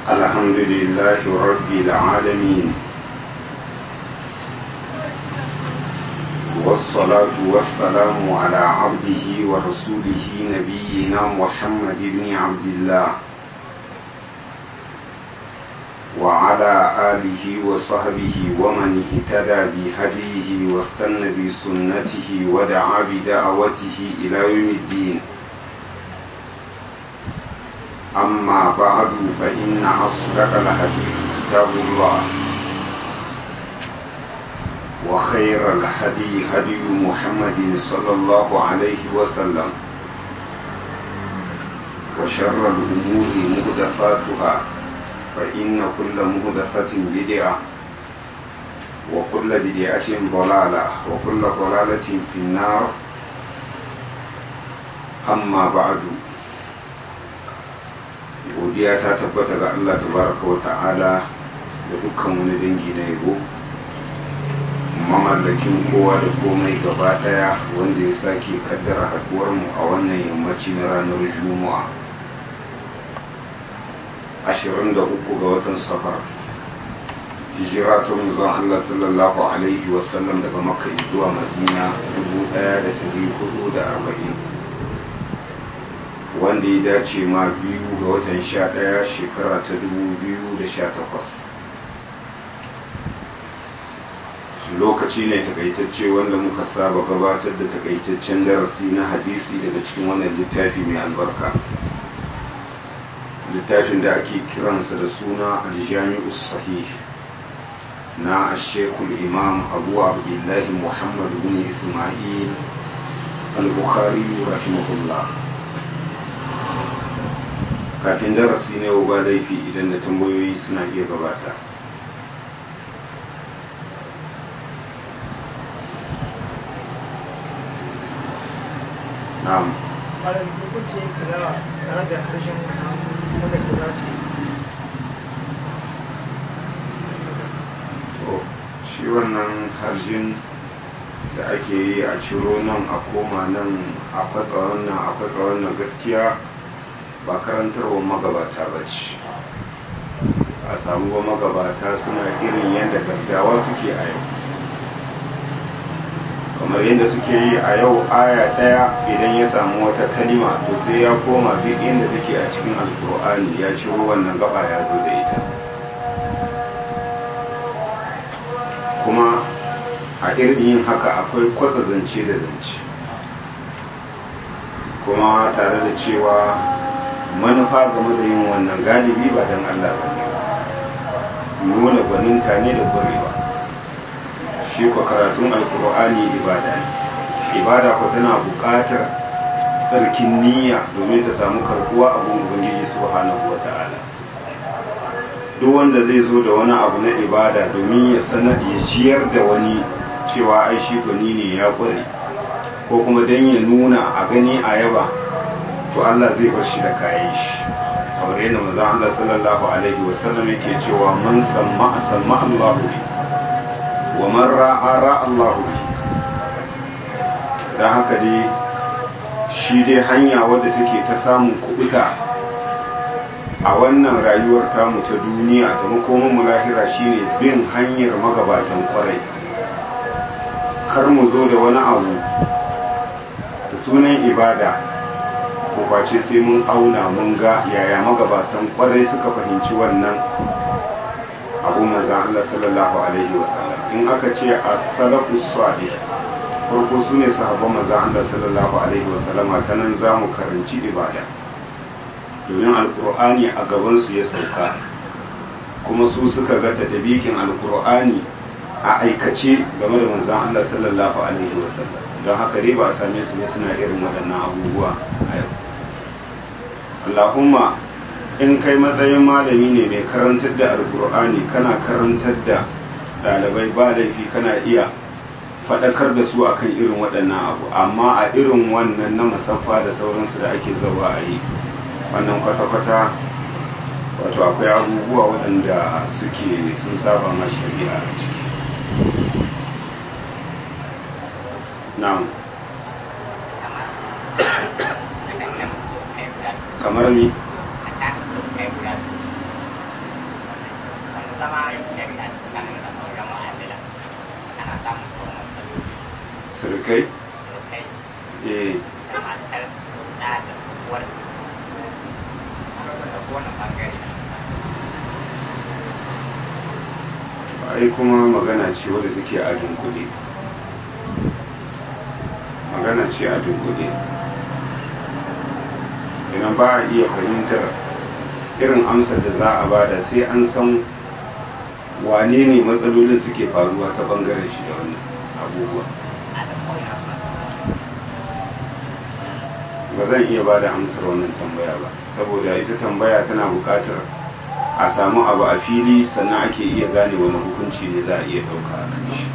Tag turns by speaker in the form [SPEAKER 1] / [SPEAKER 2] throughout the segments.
[SPEAKER 1] الحمد لله رب العالمين والصلاة والسلام على عبده ورسوله نبينا محمد بن عبد الله وعلى آله وصحبه ومن اهتدى بهديه واستنى بسنته ودعا بدعوته إلى يوم الدين أما بعد فإن أصدق الحديث كتاب الله وخير الهدي هدي محمد صلى الله عليه وسلم وشر الأمور مهدفاتها فإن كل مهدفة بدعة وكل بدعة ضلالة وكل ضلالة في النار أما بعد godiya ta tabbata ga Allah tabaraka wa ta'ala da dukkan wani dangi na yabo mamallakin kowa da komai gaba daya wanda ya sake kaddara haduwar mu a wannan yammaci na ranar juma'a 23 ga watan safar hijira ta manzon Allah sallallahu alaihi wasallam daga makka zuwa madina 1440 wanda ya dace ma biyu ga watan sha ɗaya shekara ta dubu biyu da sha takwas lokaci ne takaitacce wanda muka saba gabatar da takaitaccen darasi na hadisi daga cikin wannan littafi mai albarka littafin da ake kiransa da suna aljami'u sahih na ashekul imam abu abdullahi muhammad bin ismail al-bukhari rahimahullah kafin darasi ne ba laifi idan da tambayoyi suna iya gabata na'am
[SPEAKER 2] malam hukunci kaza tare da harshen wanda ke za su
[SPEAKER 1] to shi wannan harshen da ake yi a ciro nan a koma nan a kwatsa wannan a kwatsa wannan gaskiya ba karantarwar magabata ba ce a samu ba magabata suna irin yadda gaddawa suke a yau kamar yadda suke yi a yau aya ɗaya idan ya samu wata kalima to sai ya koma duk inda take a cikin alkur'ani ya ciro wannan gaba ya zo da ita kuma a irin yin haka akwai kwatsa zance da zance kuma tare da cewa manufa game da yin wannan galibi ba don Allah ba ne nuna gwaninta ne da kwarewa shi kwa karatun alkur'ani ibada ne ibada kwa tana buƙatar tsarkin niyya domin ta samu karbuwa abun ubangiji subhanahu wa ta'ala duk wanda zai zo da wani abu na ibada domin ya sanar ya ciyar da wani cewa ai shi gwani ne ya kware ko kuma don ya nuna a gani a yaba to Allah zai bar shi da kayan shi kamar yadda manzon Allah sallallahu alaihi wa sallam yake cewa man samma samma Allah bi wa man ra'a ra'a Allah bi dan haka dai shi dai hanya wadda take ta samun kubuta a wannan rayuwar tamu ta duniya da makomin mu lahira shine bin hanyar magabatan kwarai kar mu zo da wani abu da sunan ibada ko face sai mun auna mun ga yaya magabatan kwarai suka fahimci wannan abu maza Allah sallallahu alaihi wasallam in aka ce as-salafu salih farko su ne sahabban maza Allah sallallahu alaihi wasallama ta nan za mu karanci ibada domin alkur'ani a gabansu ya sauka kuma su suka ga tadabikin alkur'ani a aikace game da manzan Allah sallallahu alaihi wasallam don haka dai ba a same su ne suna irin waɗannan abubuwa a yau Allahumma in kai matsayin malami ne mai karantar da alkur'ani kana karantar da ɗalibai ba laifi kana iya faɗakar da su akan irin waɗannan abu amma a irin wannan na musaffa da sauransu da ake zaba a yi wannan kwata-kwata wato akwai abubuwa waɗanda suke sun saba ma shari'a a ciki na'am kamar ni ai kuma magana ce wadda take a dunkule magana ce a dunkule idan ba a iya fahimtar irin amsar da za a bada sai an san wane ne matsalolin suke faruwa ta bangaren shi da wannan abubuwa ba zan iya ba da amsar wannan tambaya ba saboda ita tambaya tana bukatar a samu abu a fili sannan ake iya gane wani hukunci ne za a iya ɗauka a kan shi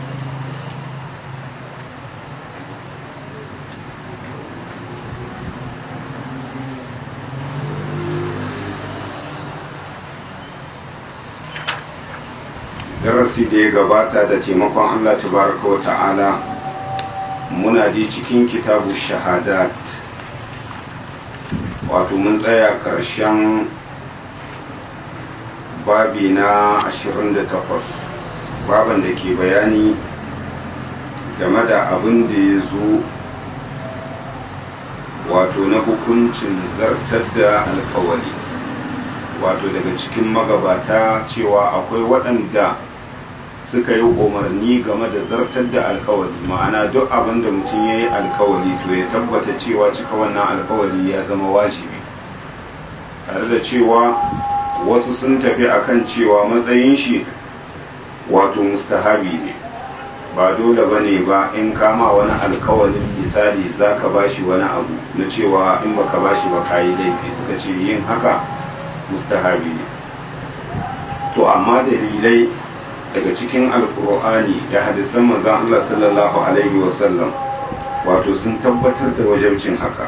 [SPEAKER 1] darasi da ya gabata da taimakon Allah tabaraka wa ta'ala muna ji cikin kitabu shahadat wato mun tsaya ƙarshen babi na 28 baban da ke bayani game da abin da ya zo wato na hukuncin zartar da alkawali wato daga cikin magabata cewa akwai waɗanda suka yi umarni game da zartar da alkawali ma'ana duk abin da mutum ya yi alkawali to ya tabbata cewa cika wannan alkawali ya zama wajibi tare da cewa wasu sun tafi akan cewa matsayin shi wato mustahabi ne ba dole ba ne ba in kama wani alkawalin misali za ka ba shi wani abu na cewa in baka ba shi ba ka yi laifi suka ce yin haka mustahabi ne to amma dalilai daga cikin alkur'ani da hadisan manzon Allah sallallahu alaihi wasallam wato sun tabbatar da wajabcin haka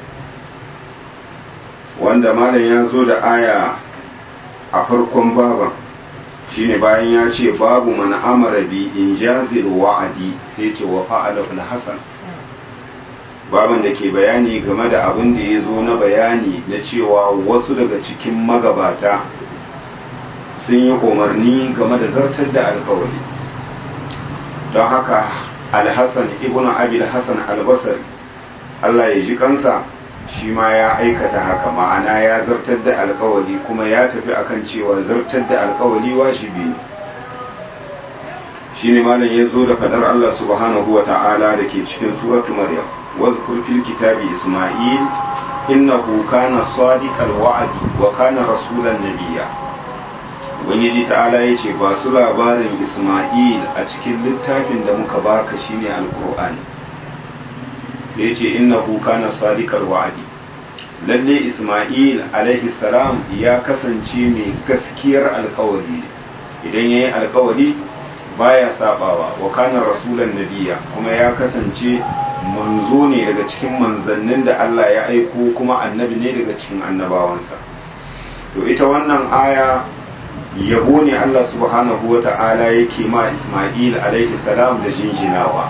[SPEAKER 1] wanda malam ya zo da aya a farkon baban shine bayan ya ce babu man amara bi in jazil wa'adi sai ce wa fa'ala fil hasan baban da ke bayani game da abin da ya zo na bayani na cewa wasu daga cikin magabata sun yi umarni game da zartar da alkawari don haka alhassan ibn abil hassan albasari allah ya ji kansa shi ma ya aikata haka ma'ana ya zartar da alkawari kuma ya tafi akan cewa zartar da alkawari wajibi ne shi ne malam ya zo da fadar allah subhanahu wa ta'ala da ke cikin suratu maryam واذكر في الكتاب إسماعيل إنه كان صادق الوعد وكان رسولا نبيا ubangiji ta'ala ya ce ba su labarin isma'il a cikin littafin da muka baka shine alkur'ani sai ce innahu kana sadiqal wa'adi lalle isma'il alaihi salam ya kasance mai gaskiyar alkawari idan yayi alkawari baya sabawa wa kana rasulan nabiya kuma ya kasance manzo ne daga cikin manzannin da Allah ya aiko kuma annabi ne daga cikin annabawansa to ita wannan aya yabo ne Allah subhanahu wa ta'ala yake ma Ismail alaihi salam da jinjinawa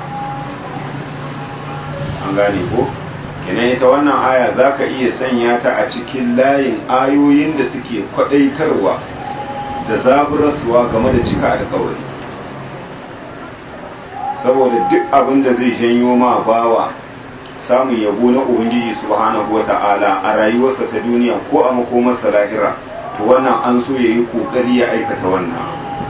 [SPEAKER 1] an gane ko kenan ita wannan aya zaka iya sanya ta a cikin layin ayoyin da suke kwadaitarwa da zaburarsuwa game da cika alkawari saboda duk abin da zai janyo ma bawa samun yabo na ubangiji subhanahu wata'ala a rayuwarsa ta duniya ko a makomarsa lahira to wannan an so ya yi kokari ya aikata wannan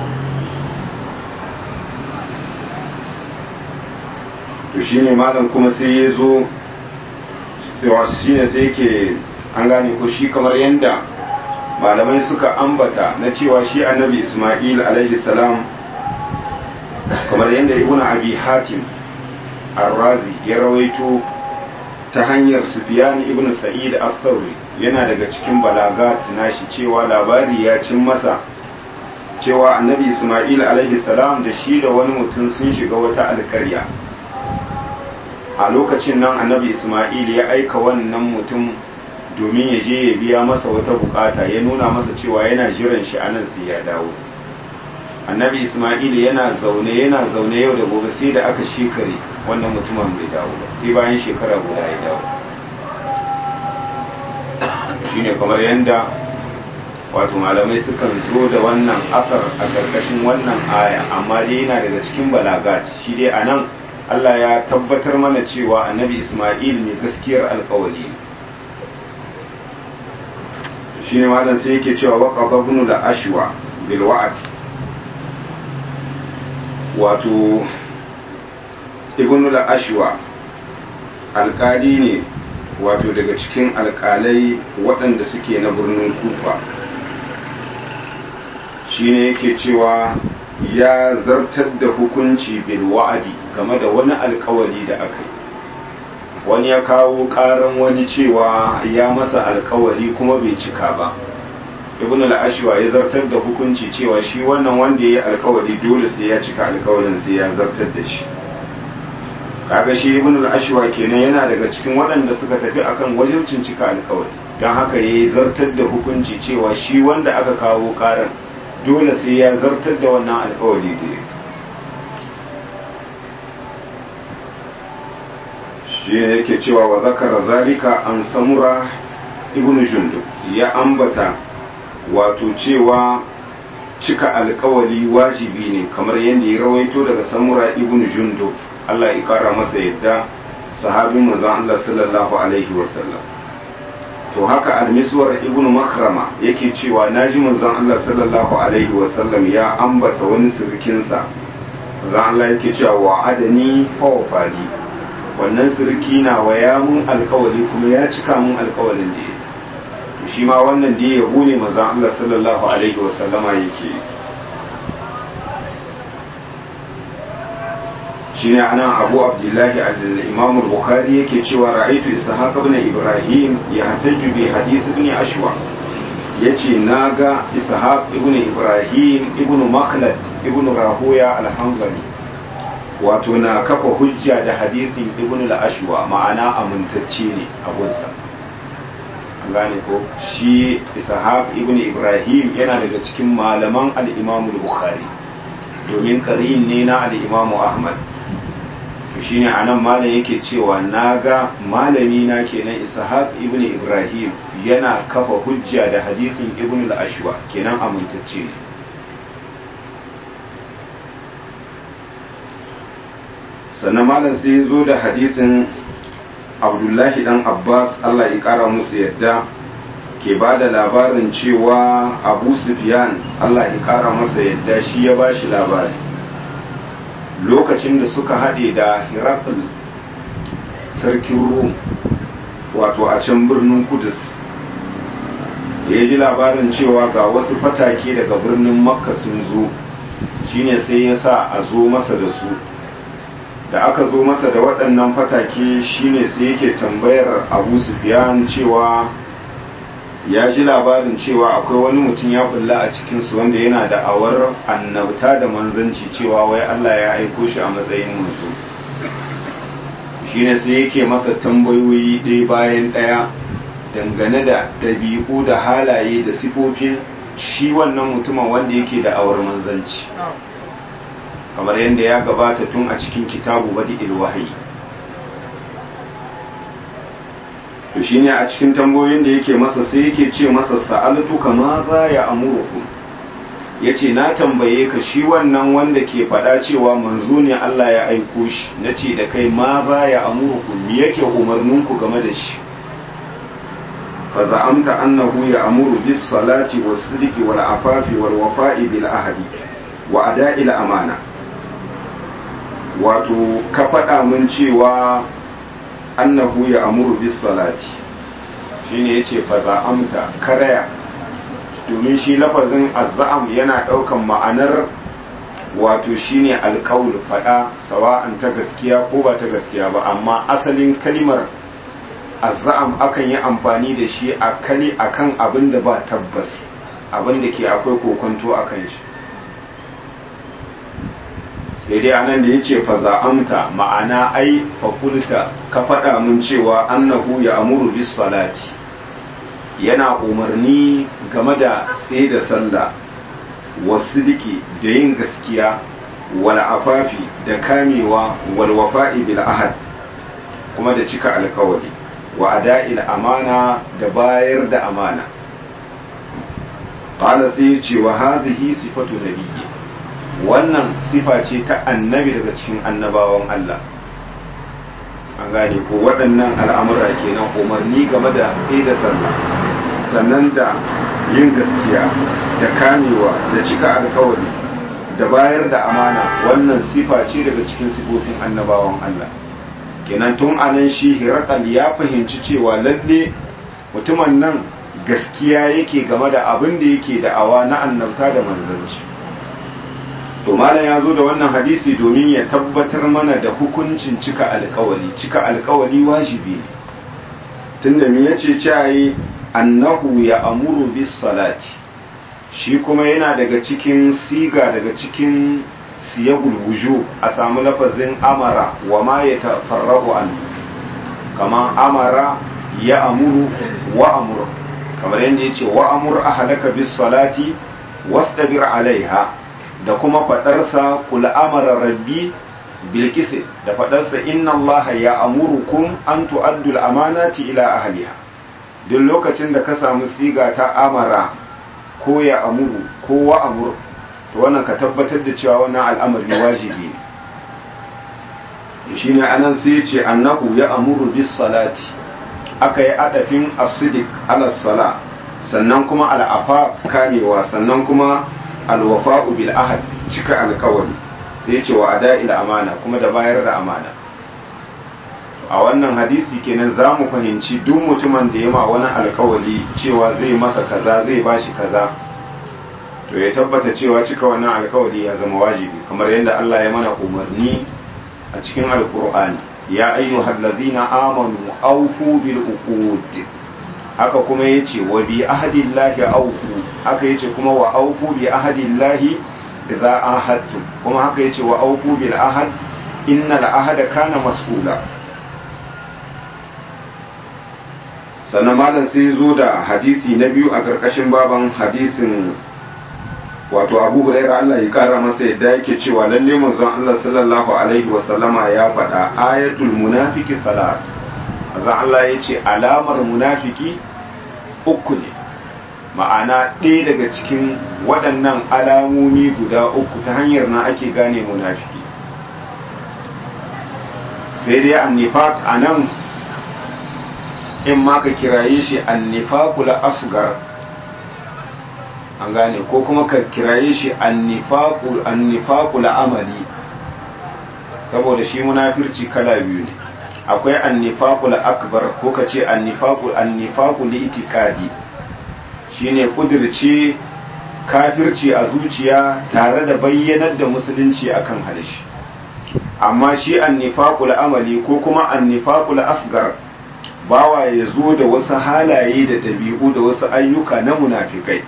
[SPEAKER 1] to shine malam kuma sai ya zo shi ne sai ke an gane ko shi kamar yadda malamai suka ambata na cewa shi annabi ismail alaihi salam kamar yadda ibn abi hatim arrazi ya rawaito ta hanyar sufyan ibn sa'id al-thawri yana daga cikin balagat nashi cewa labari ya cin masa cewa annabi isma'il alaihi salam da shi da wani mutum sun shiga wata alkarya a lokacin nan annabi isma'il ya aika wannan mutum domin ya je ya biya masa wata bukata ya nuna masa cewa yana jiran shi anan sai ya dawo annabi isma'il yana zaune yana zaune yau da gobe sai da aka shekare wannan mutumin bai dawo ba sai bayan shekara guda ya dawo shine kamar yadda wato malamai sukan zo da wannan asar a karkashin wannan aya amma dai yana daga cikin balagat shi dai a nan Allah ya tabbatar mana cewa annabi Ismail ne gaskiyar alkawali shi ne malam sai yake cewa waka babnu da ashwa bil wa'ad wato ibn al-ashwa alkali ne wato daga cikin alkalai waɗanda suke na birnin kufa shine yake cewa ya zartar da hukunci bil wa'adi game da wani alkawali da aka yi wani ya kawo karan wani cewa ya masa alkawali kuma bai cika ba ibn al-ashwa ya zartar da hukunci cewa shi wannan wanda ya yi alkawali dole sai ya cika alkawalin sai ya zartar da shi kaga shi ibn al-ashwa kenan yana daga cikin waɗanda suka tafi akan wajibcin cika alkawali don haka ya yi zartar da hukunci cewa shi wanda aka kawo karan dole sai ya zartar da wannan alkawali da ya shi yake cewa wa zakara zalika an samura ibn jundub ya ambata wato cewa cika alkawali wajibi ne kamar yadda ya rawaito daga samura ibn jundub Allah ya kara masa yadda sahabin manzon Allah sallallahu alaihi wasallam to haka almiswar ibn makrama yake cewa naji manzon Allah sallallahu alaihi wasallam ya ambata wani sirkinsa manzon Allah yake cewa wa adani fa wafali wannan sirki na wa ya mun alkawali kuma ya cika mun alkawalin da ya to shi ma wannan da ya ne manzon Allah sallallahu alaihi wasallama yake shine anan abu abdullahi al-imam al-bukhari yake cewa ra'aytu ishaq ibn ibrahim yahtaju bi hadith ibn ashwa yace naga ishaq ibn ibrahim ibn makhlad ibn rahuya al-hanzali wato na kafa hujja da hadisin ibn al-ashwa ma'ana amintacce ne abunsa an gane ko shi ishaq ibn ibrahim yana daga cikin malaman al-imam al-bukhari domin karin ne na al-imam ahmad to shine anan malam yake cewa naga malami na kenan ishaq ibn ibrahim yana kafa hujja da hadisin ibn al-ashwa kenan amintacce ne sannan malam sai ya zo da hadisin abdullahi dan abbas allah ya kara musu yadda ke ba da labarin cewa abu sufyan allah ya kara masa yadda shi ya ba shi labari lokacin da suka haɗe da hirakul sarkin rum wato a can birnin kudus da ya ji labarin cewa ga wasu fatake daga birnin makka sun zo shine sai ya sa a zo masa da su da aka zo masa da waɗannan fatake shine sai yake tambayar abu sufyan cewa ya ji labarin cewa akwai wani mutum ya bulla a cikinsu wanda yana da awar annabta da manzanci cewa wai Allah ya aiko shi a matsayin manzo shine sai yake masa tambayoyi ɗaya bayan ɗaya dangane da ɗabi'u da halaye da sifofin shi wannan mutumin wanda yake da awar manzanci kamar yadda ya gabata tun a cikin kitabu badi ilwahi to shine a cikin tambayoyin da yake masa sai yake ce masa sa'altu kama za ya amuruku yace na tambaye ka shi wannan wanda ke faɗa cewa manzo ne Allah ya aiko shi nace da kai ma za ya amuruku me yake umarninku game da shi fa za'amta annahu ya amuru bis salati was sidqi wal afafi wal wafa'i bil ahdi wa ada'il amana wato ka faɗa mun cewa annahu ya amuru bis salati shine yace fa za'amta karaya domin shi lafazin azza'am yana ɗaukan ma'anar wato shine alkaul faɗa sawa'an ta gaskiya ko ba ta gaskiya ba amma asalin kalimar azza'am akan yi amfani da shi a kali akan abin da ba tabbas abin da ke akwai kokonto akan shi sai dai anan da ya ce fa za'amta ma'ana ai fakulta ka faɗa mun cewa annahu ya amuru bis salati yana umarni game da tsaye da sallah wasu diki da yin gaskiya wal afafi da kamewa wal wafa'i bil ahad kuma da cika alkawari wa ada'il amana da bayar da amana qala sai ya ce wa hadhihi sifatu nabiyyi wannan sifa ce ta annabi daga cikin annabawan Allah an gane ko waɗannan al'amura kenan umarni game da da sallah sannan da yin gaskiya da kamewa da cika alkawari da bayar da amana wannan sifa ce daga cikin sifofin annabawan Allah kenan tun anan shi hirakal ya fahimci cewa lalle mutumin nan gaskiya yake game da abin da yake da'awa na annabta da manzanci to malam ya zo da wannan hadisi domin ya tabbatar mana da hukuncin cika alkawali cika alkawali wajibi ne tunda me yace cewa annahu ya amuru bis salati shi kuma yana daga cikin siga daga cikin siyagul wuju a samu lafazin amara wa ma ya tafarrahu an kama amara ya amuru wa amuru kamar yadda yace wa amur ahlaka bis salati wastabir alaiha da kuma fadarsa kul amara rabbi bil da fadarsa inna allaha ya amurukum an tu'addu al amanati ila ahliha duk lokacin da ka samu siga ta amara ko ya amuru ko wa amur to wannan ka tabbatar da cewa wannan al'amari wajibi ne shine anan sai ce annahu ya amuru bis salati aka yi adafin asidik ala sala sannan kuma al'afa kamewa sannan kuma alwafa'u bil ahad cika alkawari sai ce wa ada'il amana kuma da bayar da amana a wannan hadisi kenan za mu fahimci duk mutumin da ya ma wani alkawali cewa zai masa kaza zai bashi kaza to ya tabbata cewa cika wannan alkawali ya zama wajibi kamar yadda Allah ya mana umarni a cikin alkur'ani ya ayyuhal ladina amanu awfu bil uqud haka kuma yace wa bi ahdillahi awfu haka yace kuma wa awfu bi ahdillahi idza ahadtum kuma haka yace wa awfu bil ahad innal ahada kana mas'ula sannan malam sai zo da hadisi na biyu a ƙarƙashin baban hadisin wato abu huraira Allah ya kara masa yadda yake cewa lalle manzon Allah sallallahu alaihi wa sallama ya faɗa ayatul munafiki salat manzon Allah ya ce alamar munafiki uku ne ma'ana ɗaya daga cikin waɗannan alamomi guda uku ta hanyar na ake gane munafiki sai dai annifaq a nan in ma ka kiraye shi annifaqul asgar an gane ko kuma ka kiraye shi annifaqul annifaqul amali saboda shi munafirci kala biyu ne akwai annifaqul akbar ko ka ce annifaqul annifaqul itikadi shine kudirce kafirci a zuciya tare da bayyanar da musulunci akan halishi amma shi annifaqul amali ko kuma annifaqul asgar bawa ya zo da wasu halaye da ɗabi'u da wasu ayyuka na munafikai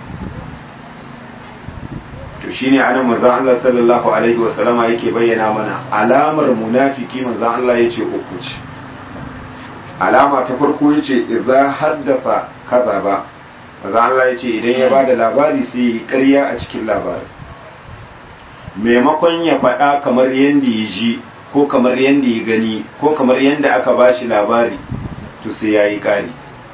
[SPEAKER 1] to shine anan manzon Allah sallallahu alaihi wasallama yake bayyana mana alamar munafiki manzon Allah yace uku ce alama ta farko yace idza haddafa kadaba manzon Allah yace idan ya bada labari sai yi ƙarya a cikin labarin maimakon ya faɗa kamar yanda ya ji ko kamar yanda ya gani ko kamar yanda aka bashi labari to sai yayi ƙari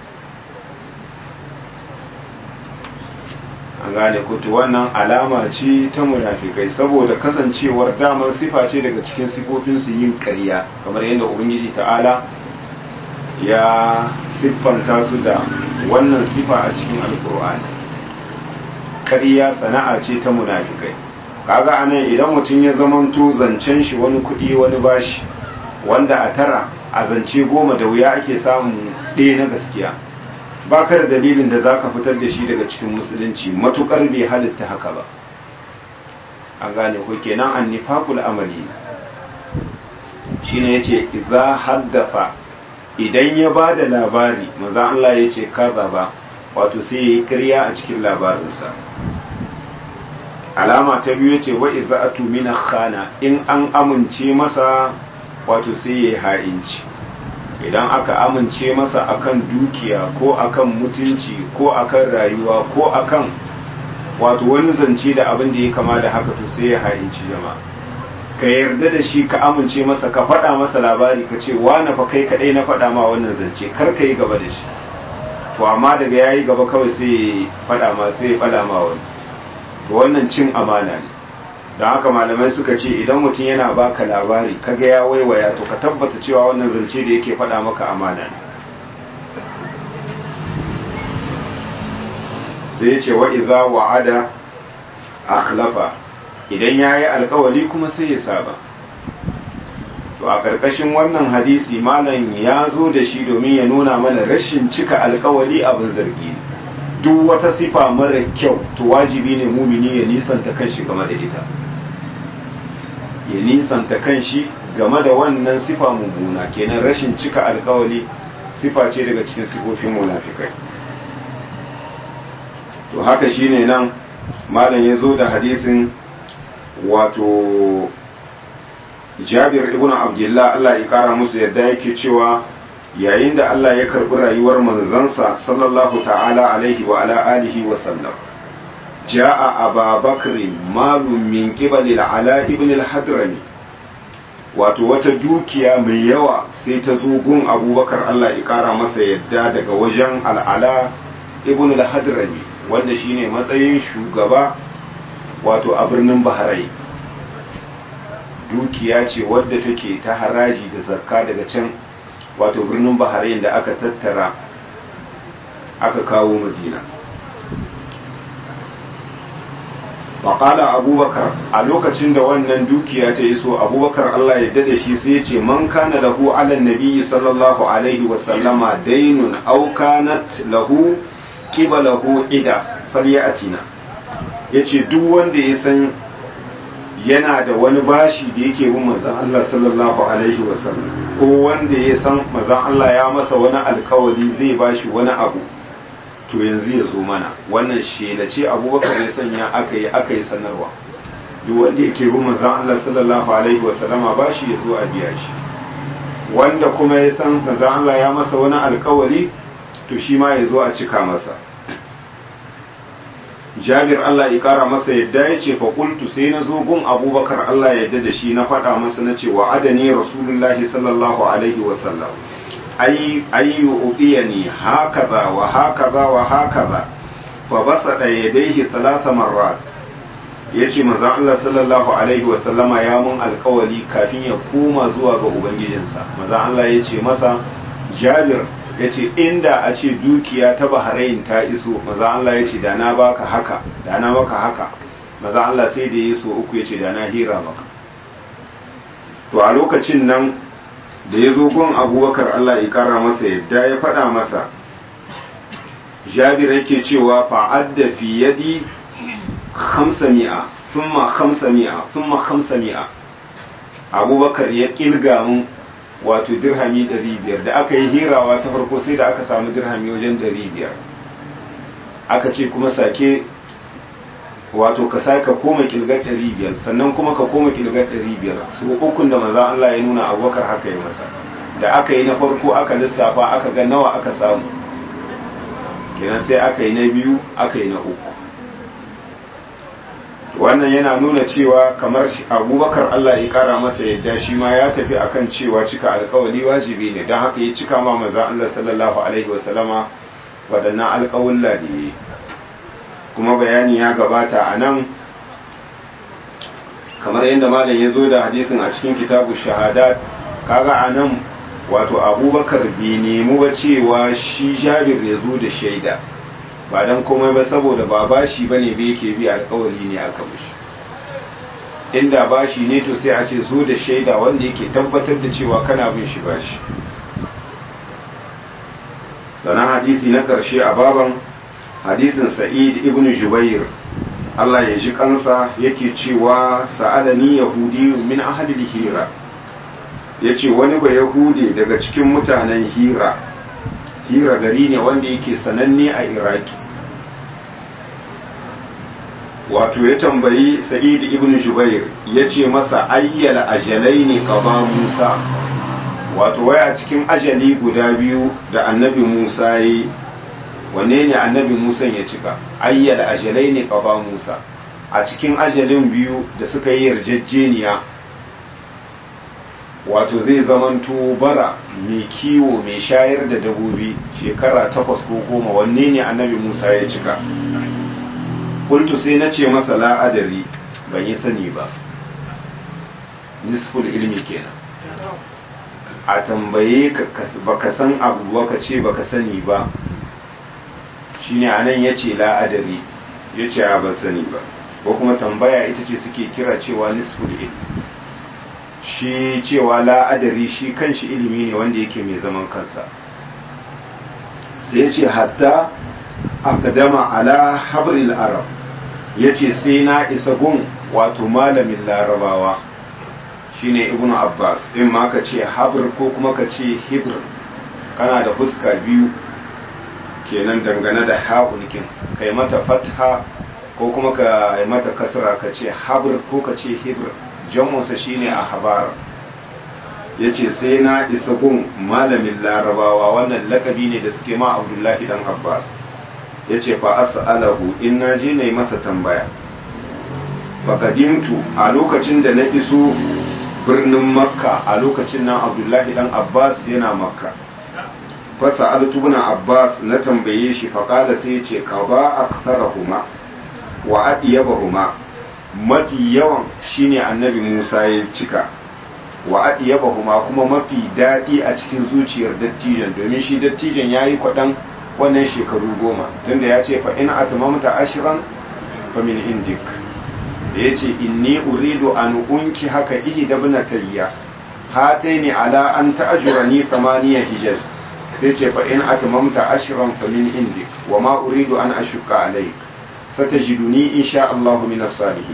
[SPEAKER 1] an gane kutu wannan alama ce ta munafikai saboda kasancewar damar sifa ce daga cikin sifofinsu yin ƙarya kamar yadda ubangiji ta'ala ya siffanta su da wannan sifa a cikin alkur'ani ƙarya sana'a ce ta munafikai kaga anan idan mutum ya zamanto zancen shi wani kuɗi wani bashi wanda a tara a zance goma da wuya ake samun ɗaya na gaskiya ba ka da dalilin da za ka fitar da shi daga cikin musulunci matukar bai halitta haka ba an gane ko kenan an nifaqul amali shine yace idza haddafa idan ya ba da labari manzo Allah yace kaza ba wato sai yayi ƙarya a cikin labarinsa alama ta biyu yace wa idza atu min khana in an amince masa wato sai yayi ha'inci idan aka amince masa akan dukiya ko akan mutunci ko akan rayuwa ko akan wato wani zance da abin da ya kama da haka to sai ya ha'inci jama'a ka yarda da shi ka amince masa ka faɗa masa labari ka ce wa na fa kai kaɗai na faɗa ma wannan zance kar ka yi gaba da shi to amma daga ya yi gaba kawai sai ya faɗa ma sai ya faɗa ma wani to wannan cin amana ne don haka malamai suka ce idan mutum yana baka labari kaga ya waiwaya to ka tabbata cewa wannan zance da yake faɗa maka amana ne sai ya ce wa iza wa'ada akhlafa idan ya yi alkawali kuma sai ya saba to a ƙarƙashin wannan hadisi malam ya zo da shi domin ya nuna mana rashin cika alkawali abin zargi ne duk wata sifa mara kyau to wajibi ne mumini ya nisanta kanshi game da ita ya nisanta kanshi game da wannan sifa mummuna kenan rashin cika alkawali sifa ce daga cikin sifofin munafikai to haka shine nan malam ya zo da hadisin wato jabir ibn abdullah Allah ya kara musu yadda yake cewa yayin da Allah ya karbi rayuwar manzansa sallallahu ta'ala alaihi wa ala alihi wa sallam ja'a ababakr malum min qibali ala ibn al-hadrami wato wata dukiya mai yawa sai ta zo gun abubakar Allah ya kara masa yadda daga wajen al'ala ibn al-hadrami wanda shine matsayin shugaba wato a birnin bahrain dukiya ce wadda take ta haraji da zakka daga can wato birnin bahrain da aka tattara aka kawo madina faƙala abubakar a lokacin da wannan dukiya ta iso abubakar allah ya dada shi sai ce man kana lahu ala nabiyyi sallallahu alaihi wasallama dainun au kanat lahu qibalahu ida falyatina yace duk wanda ya san yana da wani bashi da yake bin manzon Allah sallallahu alaihi wasallam ko wanda ya san manzon Allah ya masa wani alkawari zai bashi wani abu to yanzu ya zo mana wannan shela ce abubakar ya sanya aka yi aka yi sanarwa duk wanda yake bin manzon Allah sallallahu alaihi wasallama bashi ya zo a biya shi wanda kuma ya san manzon Allah ya masa wani alkawari to shi ma ya zo a cika masa jabir Allah ya kara masa yadda ya ce faƙultu sai na zo gun abubakar Allah ya yadda da shi na faɗa masa na ce wa adani rasulullahi sallallahu alaihi wasallam ayyu uqiyani hakaza wa hakaza wa hakaza fa basada yadayhi thalatha marrat yace manzo Allah sallallahu alaihi wasallama ya mun alƙawali kafin ya koma zuwa ga ubangijinsa manzo Allah ya ce masa jabir ya ce inda a ce dukiya ta bahrain ta iso maza Allah ya ce da na baka haka da na maka haka maza Allah sai da ya so uku ya ce da na hira maka to a lokacin nan da ya zo gun abubakar Allah ya kara masa yadda ya faɗa masa jabir yake cewa fa'adda fi yadi hamsa mi'a thumma hamsa mi'a thumma hamsa mi'a abubakar ya kilga mun wato dirhami 500 da aka yi hirawa ta farko sai da aka samu dirhami wajen 500 aka ce kuma sake wato ka sake koma kilgar 500 sannan kuma ka koma kilgar 500 su ukun da maza Allah ya nuna abubakar haka yi masa da aka yi na farko aka lissafa aka ga nawa aka samu kenan sai aka yi na biyu aka yi na uku wannan yana nuna cewa kamar abubakar Allah ya kara masa yadda shi ma ya tafi akan cewa cika alkawali wajibi ne don haka ya cika ma manzan Allah sallallahu alaihi wasallama waɗannan alkawulla da ya kuma bayani ya gabata a nan kamar yadda malam ya zo da hadisin a cikin kitabu shahadat kaga a nan wato abubakar bai nemi ba cewa shi jabir ya zo da shaida ba don komai ba saboda ba bashi bane ba yake bi alkawari ne aka mushi inda bashi ne to sai a ce zo da shaida wanda yake tabbatar da cewa kana bin shi bashi sannan hadisi na karshe a baban hadisin sa'id ibn jubair Allah ya ji kansa yake cewa sa'alani yahudi min ahli hira yace wani ba yahudi daga cikin mutanen hira hira gari ne wanda yake sananne a iraki wato ya tambayi sa'id ibn jubair ya ce masa ayyala ajalai ne kaba musa wato waya cikin ajali guda biyu da annabi musa yi wanne ne annabi musa ya cika ayyala ajalai ne kaba musa a cikin ajalin biyu da suka yi yarjejeniya wato zai zamanto bara mai kiwo mai shayar da dabobi shekara takwas ko goma wanne ne annabi musa ya cika kultu sai na ce masa la'adari ban yi sani ba nisful ilmi kenan a tambaye ka baka san abu baka ce baka sani ba shine anan ya ce la'adari ya ce a ban sani ba ko kuma tambaya ita ce suke kira cewa nisful ilm shi cewa la'adari shi kanshi ilimi ne wanda yake mai zaman kansa sai ce hatta akadama ala habril arab ya ce sai na isa gun wato malamin larabawa shine ibnu abbas in ma ka ce habr ko kuma ka ce hibr kana da fuska biyu kenan dangane da ha'ulkin kai mata fatha ko kuma ka yi mata kasra ka ce habr ko ka ce hibr jamunsa shine a habar ya ce sai na isa gun malamin larabawa wannan lakabi ne da suke ma abdullahi dan abbas ya ce fa as'alahu in na je na yi masa tambaya fakadimtu a lokacin da na iso birnin makka a lokacin nan abdullahi dan abbas yana makka fasa altubuna abbas na tambaye shi faƙada sai ce ka ba a huma wa adiyabahuma mafi yawan shine annabi musa ya cika wa adiyabahuma kuma mafi daɗi a cikin zuciyar dattijan domin shi dattijan ya yi kwaɗan wannan shekaru goma tunda ya ce fa in atmamta ashiran fa min indik da ya ce inni uridu an unki haka ihi da binatayya hataini ala an ta'ajurani thamaniya hijaj sai ce fa in atmamta ashran fa min indik wa ma uridu an ashukka alayk satajiduni insha Allah min as-salihin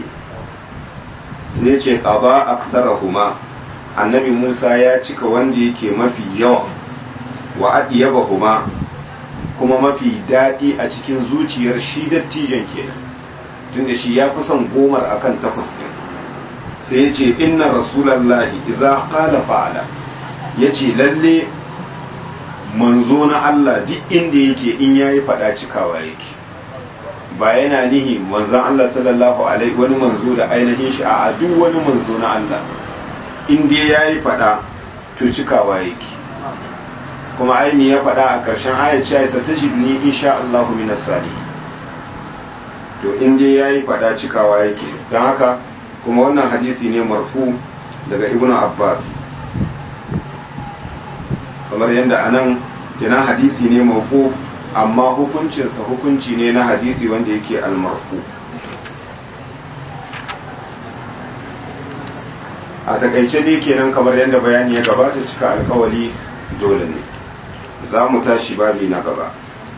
[SPEAKER 1] sai ce qaba aktharahuma annabi Musa ya cika wanda yake mafi yawa wa adiyabahuma kuma mafi daɗi a cikin zuciyar shi dattijan kenan tunda shi ya fi son gomar akan takwas ɗin sai ya ce inna rasulallahi idza qala fa'ala yace lalle manzo na Allah duk inda yake in yayi fada cikawa yake ba yana nihi manzon Allah sallallahu alaihi wani manzo da ainihin shi a duk wani manzo na Allah in dai yayi fada to cikawa yake kuma ai me ya fada a ƙarshen ayat cewa satajidni insha Allahu minas salihin to in dai yayi fada cikawa yake don haka kuma wannan hadisi ne marfu daga ibnu abbas kamar yadda anan kenan hadisi ne mawquf amma hukuncinsa hukunci ne na hadisi wanda yake almarfu a takaice dai kenan kamar yadda bayani ya gabata cika alkawali dole ne za mu tashi babi na gaba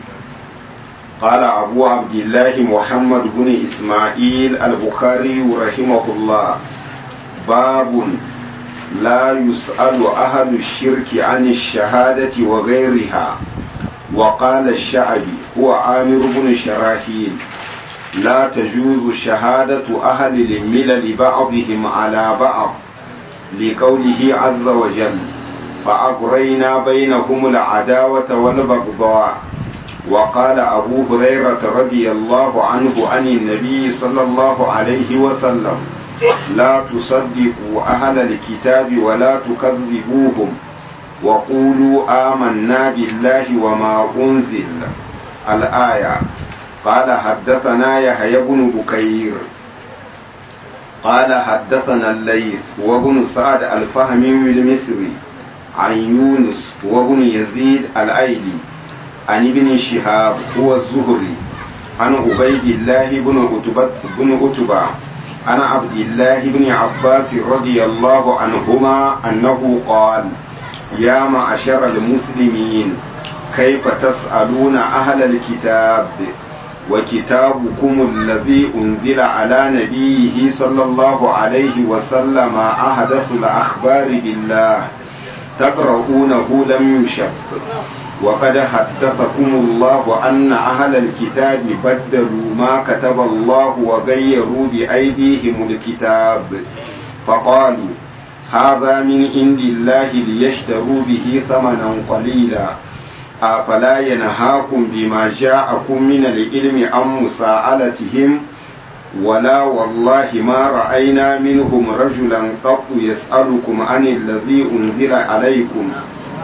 [SPEAKER 1] قال أبو عبد الله محمد بن إسماعيل البخاري رحمه الله باب لا يسأل أهل الشرك عن الشهادة وغيرها وقال الشعبي هو عامر بن شراحيل لا تجوز شهادة أهل الملل بعضهم على بعض لقوله عز وجل فأغرينا بينهم العداوة والبغضاء وقال أبو هريرة رضي الله عنه عن النبي صلى الله عليه وسلم لا تصدقوا أهل الكتاب ولا تكذبوهم وقولوا آمنا بالله وما أنزل الآية قال حدثنا يحيى بن بكير قال حدثنا الليث وابن سعد الفهمي المصري عن يونس وابن يزيد الأيلي عن ابن شهاب هو الزهري عن عبيد الله بن عتبة بن عتبة عن عبد الله بن عباس رضي الله عنهما أنه قال يا معشر المسلمين كيف تسألون أهل الكتاب وكتابكم الذي أنزل على نبيه صلى الله عليه وسلم أحدث الأخبار بالله تقرؤونه لم يشق وقد حدثكم الله أن أهل الكتاب بدلوا ما كتب الله وغيروا بأيديهم الكتاب فقالوا هذا من عند الله ليشتروا به ثمنا قليلا أفلا ينهاكم بما جاءكم من العلم عن مساءلتهم ولا والله ما رأينا منهم رجلا قط يسألكم عن الذي أنزل عليكم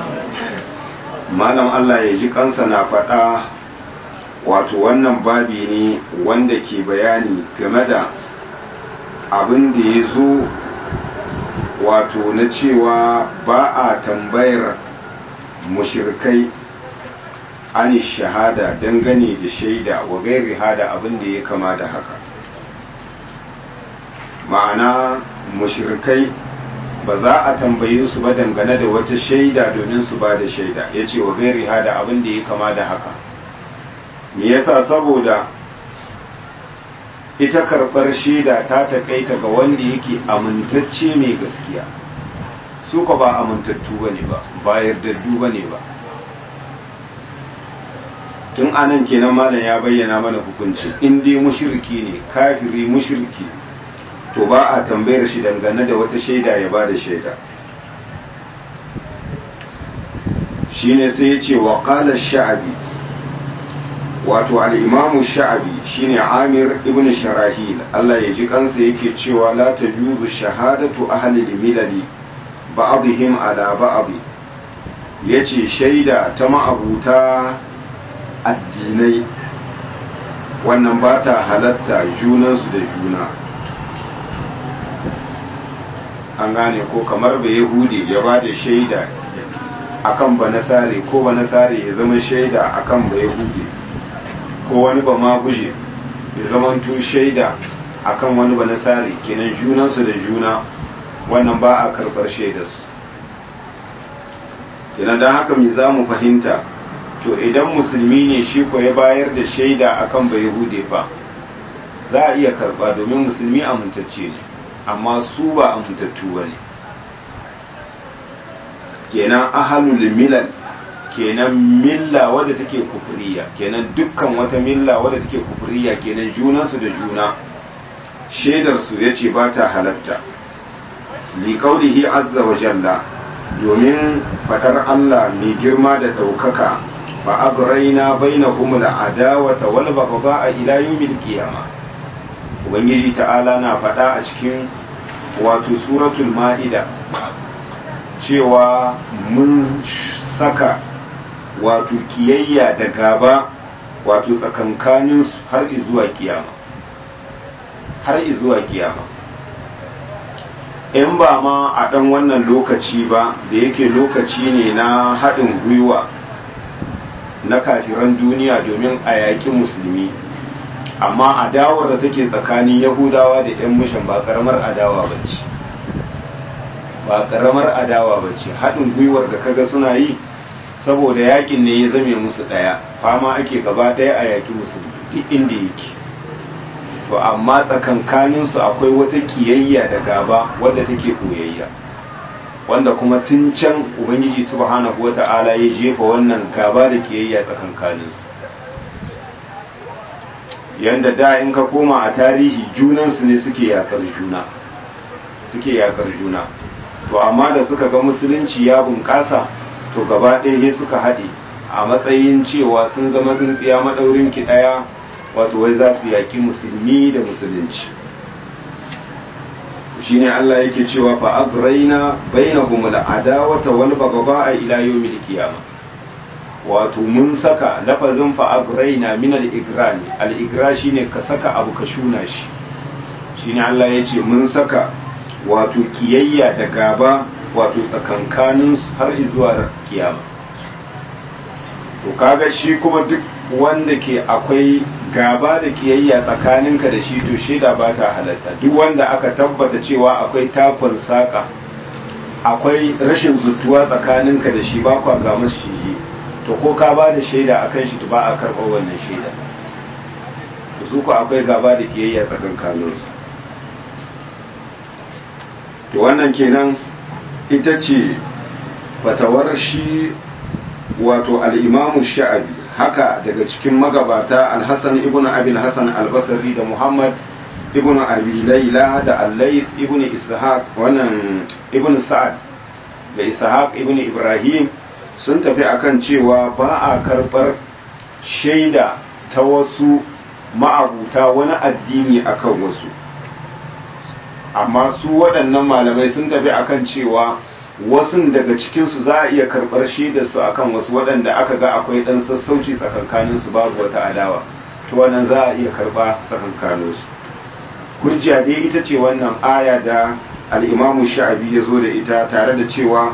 [SPEAKER 1] malam Allah ya ji kansa na faɗa wato wannan babi ne wanda ke bayani game da abin da ya zo wato na cewa ba a tambayar mushirkai an shahada dangane da shaida wa gairi hada abin da ya kama da haka ma'ana mushrikai ba za a tambaye su ba dangane da wata shaida domin su ba da shaida ya ce wa gairi hada abin da ya kama da haka me yasa saboda ita karɓar shaida ta taƙaita ga wanda yake amintacce mai gaskiya su ka ba amintattu ba ne ba ba yardaddu ba ne ba tun anan kenan malam ya bayyana mana hukunci in dai mushriki ne kafiri mushriki to ba a tambayar shi dangane da wata shaida ya ba da shaida shine sai ya ce wa qala sha'abi wato al-imam sha'abi shine amir ibn sharahil Allah ya ji kansa yake cewa la tajuzu shahadatu ahli al-milali ba'dihim ala ba'd yace shaida ta ma'abuta addinai wannan ba ta halatta junansu da juna an gane ko kamar ba yahudi ya ba da shaida akan ba nasare ko ba nasare ya zama shaida akan ba yahudi ko wani ba ma guje ya zama tun shaida akan wani ba nasare kenan junansu da juna wannan ba a karɓar shaidarsu kenan don haka mi za mu fahimta to idan musulmi ne shi ko ya bayar da shaida akan bai hude fa za a iya karba domin musulmi amintacce ne amma su ba amintattu ba ne kenan ahalul milal kenan milla wadda take kufuriya kenan dukkan wata milla wadda take kufuriya kenan junansu da juna shaidarsu ya ce ba ta halatta liƙaunihi azza wa jalla domin faɗar Allah mai girma da ɗaukaka فأبرينا بينهم العداوة والبغضاء إلى يوم القيامة ubangiji ta'ala na faɗa a cikin wato suratul ma'ida cewa mun saka wato kiyayya da gaba wato tsakankanin har izuwa kiyama har izuwa kiyama in ba ma a ɗan wannan lokaci ba da yake lokaci ne na haɗin gwiwa na kafiran duniya domin a yaƙi musulmi amma adawar da take tsakanin yahudawa da 'yan mishan ba karamar adawa ba ce ba karamar adawa ba ce haɗin gwiwar da kaga suna yi saboda yakin ne ya zame musu ɗaya fama ake gaba ɗaya a yaƙi musulmi duk inda yake to amma tsakankaninsu akwai wata kiyayya da gaba wadda take koyayya wanda kuma tun can ubangiji subhanahu wata'ala ya jefa wannan gaba da kiyayya tsakankaninsu yanda da in ka koma a tarihi junansu ne suke yakar juna suke yakar juna to amma da suka ga musulunci ya bunƙasa to gaba ɗaya suka haɗe a matsayin cewa sun zama tsintsiya maɗaurin ki ɗaya wato wai za su yaƙi musulmi da musulunci shine Allah yake cewa fa agraina bainahum al-adawata wal baghdha ila yawmil qiyamah wato mun saka lafazin fa agraina min al-igrani al-igra shine ka saka abu ka shuna shi shine Allah yace mun saka wato kiyayya da gaba wato tsakankanin har zuwa kiyama to kaga shi kuma duk wanda ke akwai gaba da kiyayya tsakaninka da shi to shaida ba ta halatta duk wanda aka tabbata cewa akwai takon saka akwai rashin zutuwa tsakaninka da shi ba kwa ga masu shi to ko ka ba da shaida akan shi to ba a karɓar wannan shaida to su ku akwai gaba da kiyayya tsakankaninsu to wannan kenan ita ce fatawar shi wato al'imamu sha'abi haka daga cikin magabata alhassan ibn abil hassan albasari da muhammad ibn abi laila da allais ibn ishaq wannan ibn sa'ad da ishaq ibn ibrahim sun tafi akan cewa ba a karɓar shaida ta wasu ma'abuta wani addini akan wasu amma su waɗannan malamai sun tafi akan cewa wasu daga cikinsu za a iya karɓar shaidarsu akan wasu waɗanda aka ga akwai ɗan sassauci tsakankaninsu babu wata adawa to wannan za a iya karɓa tsakankaninsu hujja dai ita ce wannan aya da al'imamu sha'abi ya zo da ita tare da cewa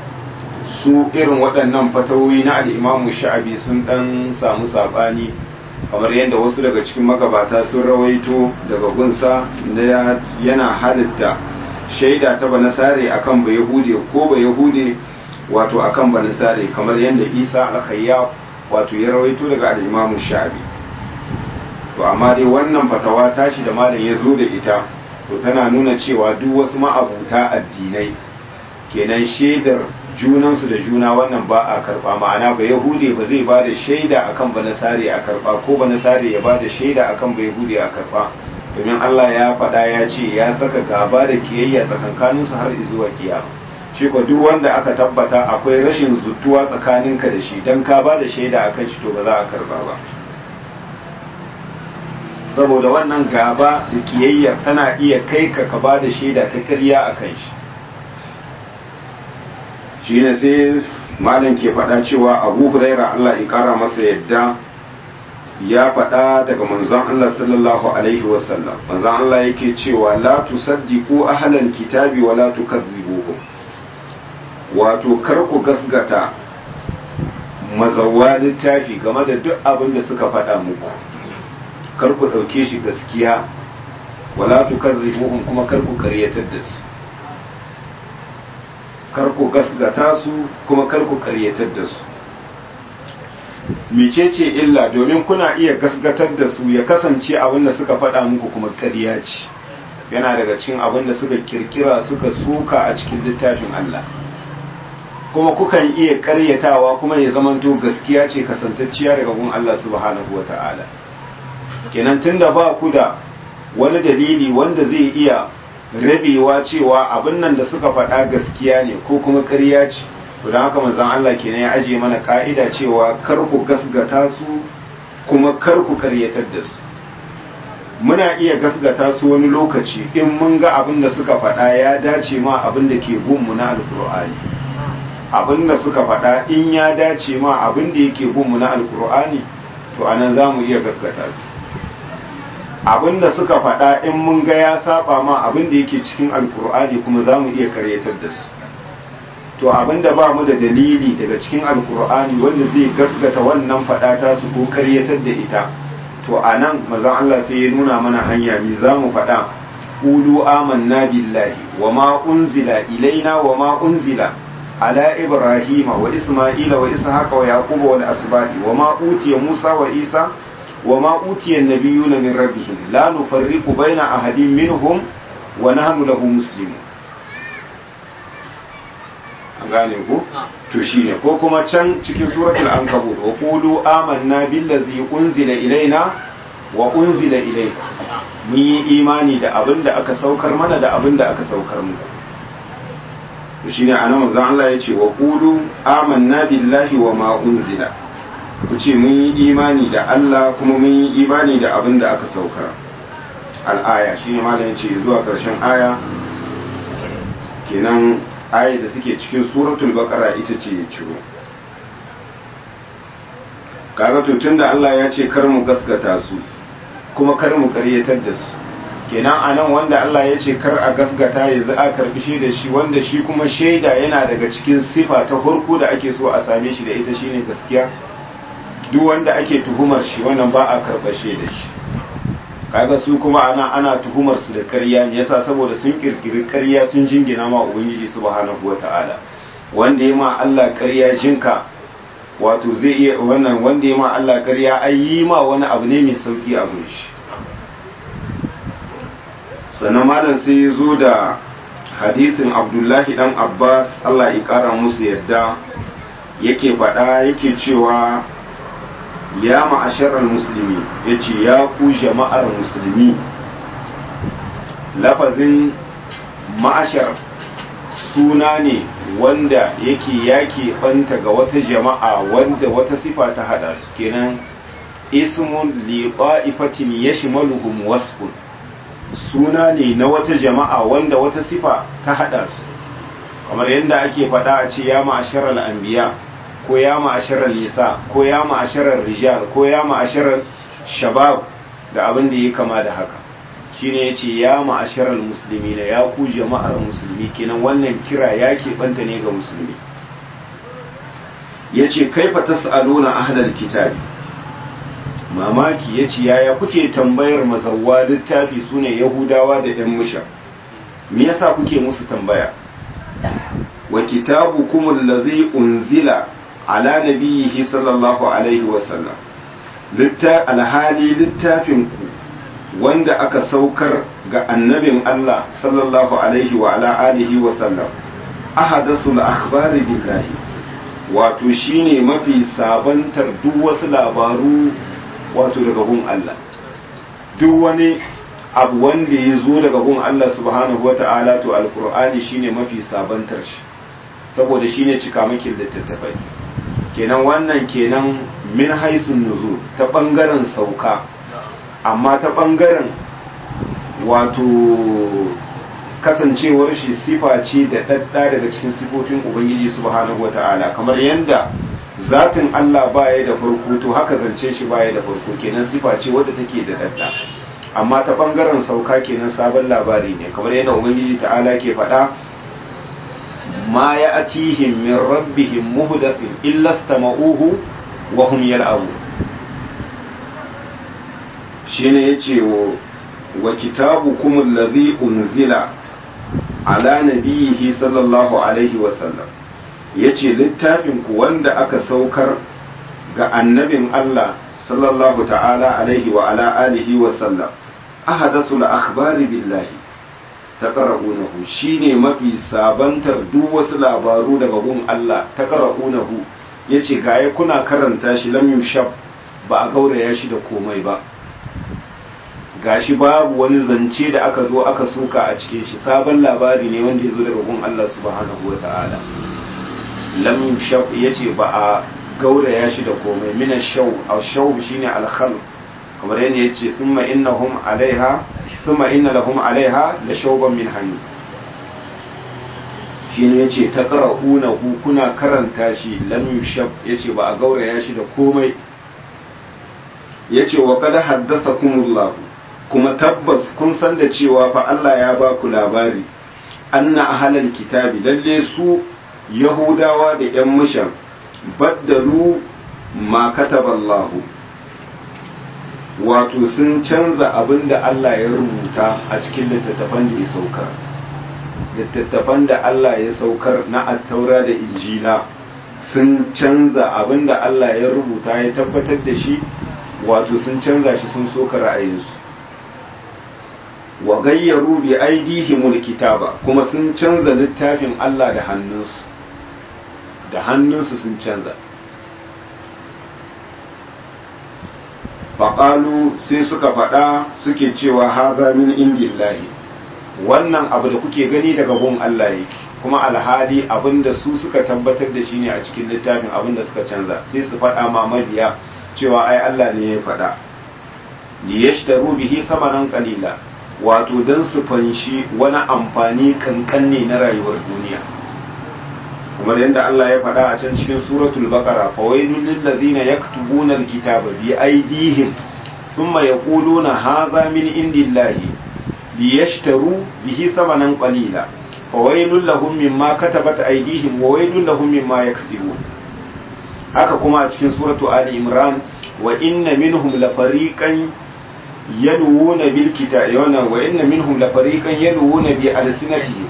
[SPEAKER 1] su irin waɗannan fatawoyi na al'imamu sha'abi sun ɗan samu saɓani kamar yadda wasu daga cikin magabata sun rawaito daga gunsa na yana halitta shaida ta banasare akan ba yahude ko ba yahude wato akan banasare kamar yadda isa alkayya wato ya rawaito daga al-imamu sha'abi to amma dai wannan fatawa tashi da malam ya zo da ita to tana nuna cewa duk wasu ma'abuta addinai kenan shaidar junansu da juna wannan ba a karba ma'ana ba yahude ba zai ba da shaida akan ba nasare a karba ko ba nasare ya ba da shaida akan ba yahude a karba domin Allah ya faɗa ya ce ya saka gaba da kiyayya tsakankaninsu har zuwa kiyama shi ko duk wanda aka tabbata akwai rashin zutuwa tsakaninka da shi dan ka ba da shaida akan shi to ba za a karba ba saboda wannan gaba da kiyayyar tana iya kai ka ka ba da shaida ta ƙarya a kan shi shi ne sai malam ke faɗa cewa abu huraira Allah ya ƙara masa yadda ya faɗa daga manzon Allah sallallahu alaihi wasallam manzon Allah yake cewa la tusaddiqu ahlal kitabi wa la tukazzibuhum wato kar ku gasgata mazawa littafi game da duk abin da suka faɗa muku kar ku ɗauke shi gaskiya wala tukazzibuhum kuma kar ku karyatar da su kar ku gasgata su kuma kar ku karyatar da su mecece illa domin kuna iya gasgatar da su ya kasance abin da suka faɗa muku kuma ƙarya ce yana daga cikin abin da suka kirkira suka suka a cikin littafin Allah kuma kukan iya ƙaryatawa kuma ya zamanto gaskiya ce kasantacciya daga gun Allah subhanahu wa ta'ala kenan tunda ba ku da wani dalili wanda zai iya rabewa cewa abin nan da suka faɗa gaskiya ne ko kuma ƙarya ce to don haka manzon Allah kenan ya aje mana ka'ida cewa kar ku gasgata su kuma kar ku ƙaryatar da su muna iya gasgata su wani lokaci in mun ga abin da suka faɗa ya dace ma abin da ke gunmu na alkur'ani abin da suka faɗa in ya dace ma abin da yake gunmu na alkur'ani to anan za mu iya gasgata su abin da suka faɗa in mun ga ya saba ma abin da yake cikin alkur'ani kuma za mu iya karyatar da su to abin da ba mu da dalili daga cikin alkur'ani wanda zai gasgata wannan faɗa ta su ko karyatar da ita to a nan mazan Allah sai ya nuna mana hanya mi za mu faɗa ƙulu amanna billahi wa ma unzila ilaina wa ma unzila ala ibrahima wa isma'ila wa ishaqa wa yaquba wal asbati wa ma utiya musa wa isa وما أوتي النبيون من ربهم لا نفرق بين أحد منهم ونحن له مسلمون an gane ku to shine ko kuma can cikin suratul ankabut wa qulu amanna billazi unzila ilaina wa unzila ilayka mun yi imani da abin da aka saukar mana da abin da aka saukar muku to shine anan manzon Allah ya ce wa qulu amanna billahi wa ma unzila ku ce mun yi imani da Allah kuma mun yi imani da abin da aka saukar al'aya shi ne malayin ce zuwa ƙarshen aya kenan aya da take cikin suratul baqara ita ce ya ciro kaga to tunda Allah ya ce kar mu gaskata su kuma kar mu karyatar da su kenan anan wanda Allah ya ce kar a gaskata ya za a karbi shi da shi wanda shi kuma shaida yana daga cikin sifa ta farko da ake so a same shi da ita shine gaskiya duk wanda ake tuhumar shi wannan ba a karɓar da shi kaga su kuma ana ana tuhumar su da ƙarya me yasa saboda sun kirkiri ƙarya sun jingina ma ubangiji subhanahu wata'ala wanda ya ma Allah ƙarya jinka wato zai iya wannan wanda ya ma Allah ƙarya ai yi ma wani abu ne mai sauki a gun shi sannan malam sai ya zo da hadisin Abdullahi dan Abbas Allah ya kara musu yadda yake faɗa yake cewa ya ma'asharar musulmi ya ce ya ku jama'ar musulmi lafazin ma'ashar suna ne wanda yake yake banta ga wata jama'a wanda wata sifa ta hada su kenan ismun li ta'ifatin yashmaluhum wasfun suna ne na wata jama'a wanda wata sifa ta hada su kamar yadda ake faɗa a ce ya ma'asharar anbiya ko ya ma'asharar nisa ko ya ma'asharar rijal ko ya ma'asharar shabab da abin da ya kama da haka shine yace ya ma'asharar musulmi na ya ku jama'ar musulmi kenan wannan kira ya keɓanta ne ga musulmi yace kaifa tas'aluna ahlal kitabi mamaki ya ce yaya kuke tambayar mazawwa littafi su ne yahudawa da yan musha me yasa kuke musu tambaya wa kitabu kumul ladhi unzila ala nabiyhi sallallahu alaihi wa sallam alhali littafin ku wanda aka saukar ga annabin Allah sallallahu alaihi wa ala alihi wa sallam ahadasul akhbari billahi wato shine mafi sabantar duk wasu labaru wato daga gun Allah duk wani abu wanda ya zo daga gun Allah subhanahu wa ta'ala to alkur'ani shine mafi sabantar shi saboda shine cikamakin littattafai kenan wannan kenan min haisun nuzul ta bangaren sauka amma ta bangaren wato kasancewar shi sifa ce da ɗaɗɗa daga cikin sifofin ubangiji subhanahu wata'ala kamar yadda zatin Allah baya da farko to haka zance shi baya da farko kenan sifa ce wadda take da ɗaɗɗa amma ta ɓangaren sauka kenan sabon labari ne kamar yadda ubangiji ta'ala ke faɗa ma ya atihim min rabbihim muhdathin illa istama'uhu wa hum yal'abu shine yace wa kitabukum alladhi unzila ala nabiyihi sallallahu alaihi wasallam ya ce littafinku wanda aka saukar ga annabin Allah sallallahu ta'ala alaihi wa ala alihi wasallam ahadatul akhbari billahi taqra'unahu shine mafi sabantar duk wasu labaru daga gun Allah taqra'unahu yace gaye kuna karanta shi lam yushab ba a gauraya shi da komai ba gashi babu wani zance da aka zo aka suka a cikin shi sabon labari ne wanda ya zo daga gun Allah subhanahu wa ta'ala lam yushab yace ba a gauraya shi da komai min shaw aw shaw shine al-khal kamar yadda yace thumma innahum alaiha thumma inna lahum alaiha la shawban min hani shine yace taqra'una ku kuna karanta shi lam yushab yace ba a gauraya shi da komai yace wa qad haddathakumullahu kuma tabbas kun san da cewa fa Allah ya ba ku labari anna ahlal kitabi lalle su yahudawa da yan mushan baddalu ma kataballahu wato sun canza abin da Allah ya rubuta a cikin littattafan da ya saukar littattafan da Allah ya saukar na attaura da injila sun canza abin da Allah ya rubuta ya tabbatar da shi wato sun canza shi sun soka ra'ayinsu wa gayyaru bi aidihimul kitaba kuma sun canza littafin Allah da hannunsu da hannunsu sun canza faƙalu sai suka faɗa suke cewa haza min indillahi wannan abu da kuke gani daga gun Allah yake kuma alhali abinda su suka tabbatar da shi ne a cikin littafin abinda suka canza sai su faɗa ma mabiya cewa ai Allah ne ya faɗa liyashtaru bihi thamanan qalila wato dan su fanshi wani amfani kankan ne na rayuwar duniya kuma yadda Allah ya faɗa a can cikin suratul baqara fa wailul lil ladina yaktubuna alkitaba bi aydihim thumma yaquluna hadha min indillahi liyashtaru bihi thamanan qalila fa wailul lahum mimma katabat aydihim wa wailul lahum mimma yaksibun haka kuma a cikin suratu ali imran wa inna minhum la fariqan yalwuna bil kitabi wa inna minhum la fariqan yalwuna bi alsinatihim